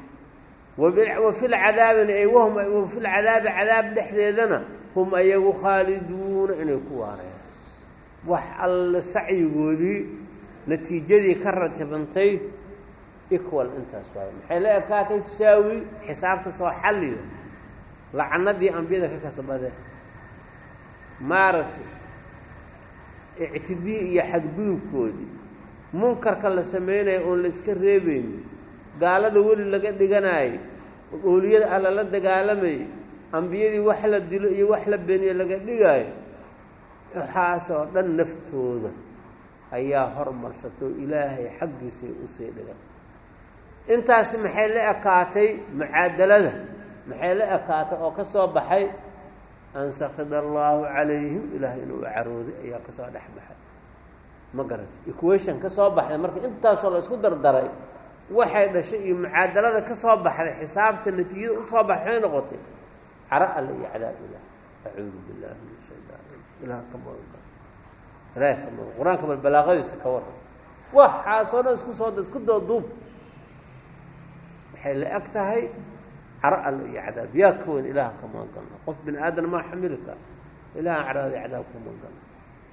wa fi lcadaabina ay wahum wa fi lcadaabi cadaab dhexdeedana hum ayagu khaaliduuna inay ku waareen wax alle sacyigoodii natiijadii ka ratibantay equal intaas waaye maxay la ekaatay tusaawi xisaabta soo xalliyo lacanadii ambiyada ka kasbadeen maaragtay ictidii iyo xadgudubkoodii munkarka la samaynayo oon la iska reebaynin gaalada weli laga dhiganaayay ooliyada alla la dagaalamayay ambiyadii wax la dilo iyo wax la beeniyo laga dhigaayo waxaasoo dhan naftooda ayaa hormarsato ilaahay xaggiisay usii dhigan intaasi maxay la ekaatay mucaadalada maxay la ekaatay oo ka soo baxay ansakid allaahu calayhim ilaah inuu carooday ayaa kasoo dhex baxay ma garatay equation ka soo baxday marka intaasoo la isku dardaray waxay dhashay iyo mucaadalada ka soo baxday xisaabta natiijada usoo baxay noqotay caro alle iyo cadaab ilaah acuudu billahi min shaytaan ilaah ka magan ilaah ka magan qur-aanka bal balaaqadiisa ka waran waxaasoo dhan isku soo isku dooduub waxay la eg tahay caro alle iyo cadaab yaa ka weyn ilaah ka magan galna qof bini aadan maa xamili kara ilahan carada cadaab ka magan galna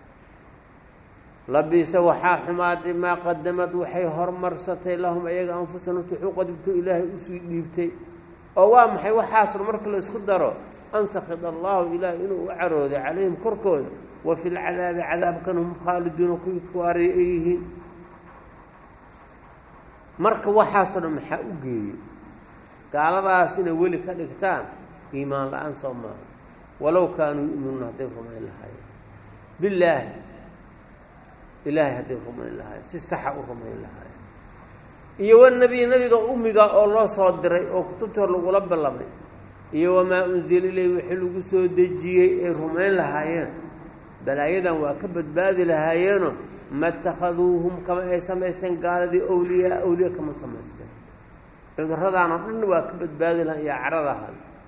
labisa waxaa xumaaday maa qadamad waxay hormarsatay lahum ayaga anfusahum wuxuu qadibto ilaahay usii dhiibtay oo waa maxay waxaasna marka la isku daro ansakid allahu ilaah inuu u carooday calayhim korkooda wa fi lcadaabi cadaabkan hum khaaliduuna kuwii kuwaariy ay yihiin marka waxaasoo dhan maxaa u geeyey gaaladaas inay weli ka dhigtaan iimaan la-aan soo maaha walow kaanuu yu'minuuna hadday rumayn lahaayeen billaahi ilaahay hadday rumayn lahaayeen si saxa u rumayn lahaayeen iyo wanabiy nebiga umiga oo loo soo diray oo kutubtii hor lagula ballamay iyo wamaa unzila ilayh wixii lagu soo dejiyey ay rumayn lahaayeen balaayadan waa ka badbaadi lahaayeeno ma اtakhaduuhum kama ay samaysteen gaaladii awliyaa awliya kama samaysteen cuduradaanoo dhan waa ka badbaadi lahaa iyo caradahan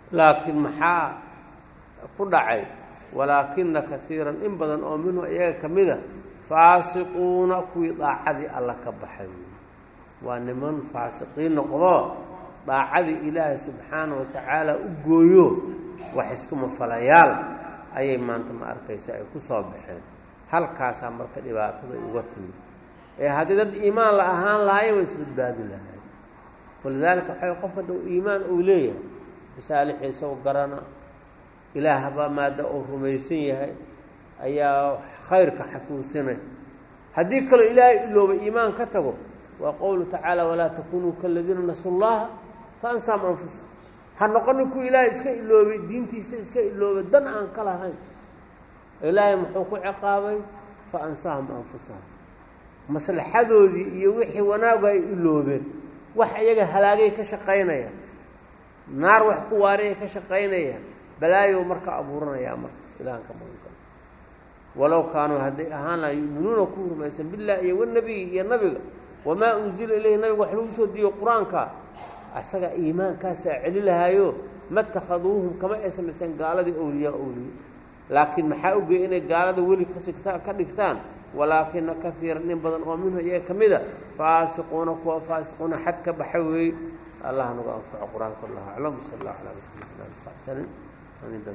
laakiin maxaa ku dhacay walaakina kaiiran in badan oo minhu iyaga ka mida faasiquuna kuwii daacadii alla ka baxay waa niman faasiqiin noqdo daacadii ilaahay subxaana wa tacaala u gooyo wax iskuma falayaal ayay maanta ma arkaysa ay ku soo baxeen halkaasaa marka dhibaatada uga timid ee haddii dad iimaan la ahaan lahaayeen way isbadbaadi lahaay walidaalika waxay qofka da iimaan uu leeyahay masaalixiisa u garana ilaahba maada uu rumaysan yahay ayaa khayrka xasuusinay haddii kaloo ilaahay ilooba iimaan ka tago waa qowlu tacaala walaa takunuu kaladiina nasu llaha fa ansaam anfusa ha noqonin kuwa ilaahay iska iloobay diintiisa iska iloobay dan aan ka lahayn ilaahay muxuu ku ciqaabay fa ansaahum anfusahum maslaxadoodii iyo wixii wanaagu ay iloobeen wax iyaga halaagay ka shaqaynayaan naar wax ku waariyay ka shaqaynayaan balaayow marka abuuranayaa marka ilahan ka magan karo walow kaanuu hadday ahaan laha yu'minuuna ku rumaysan billahi iyo wanabiyi iyo nabiga wamaa unzila ilayhi nabiga wax lagu soo diiyo qur-aanka asaga iimaankaasaa celi lahaayo ma takhaduuhum kama ay samaysteen gaaladii awliyaa awliye laakiin maxaa ogeeyey inay gaalada weli kasigta ka dhigtaan walaakina kaiiran in badan oo minhu iyaga ka mida faasiquuna kuwa faasiquuna xad ka baxa weeye allah nagu anfaco qur-aanka allahu aclam sal allah calaa maxamed ali saxsanin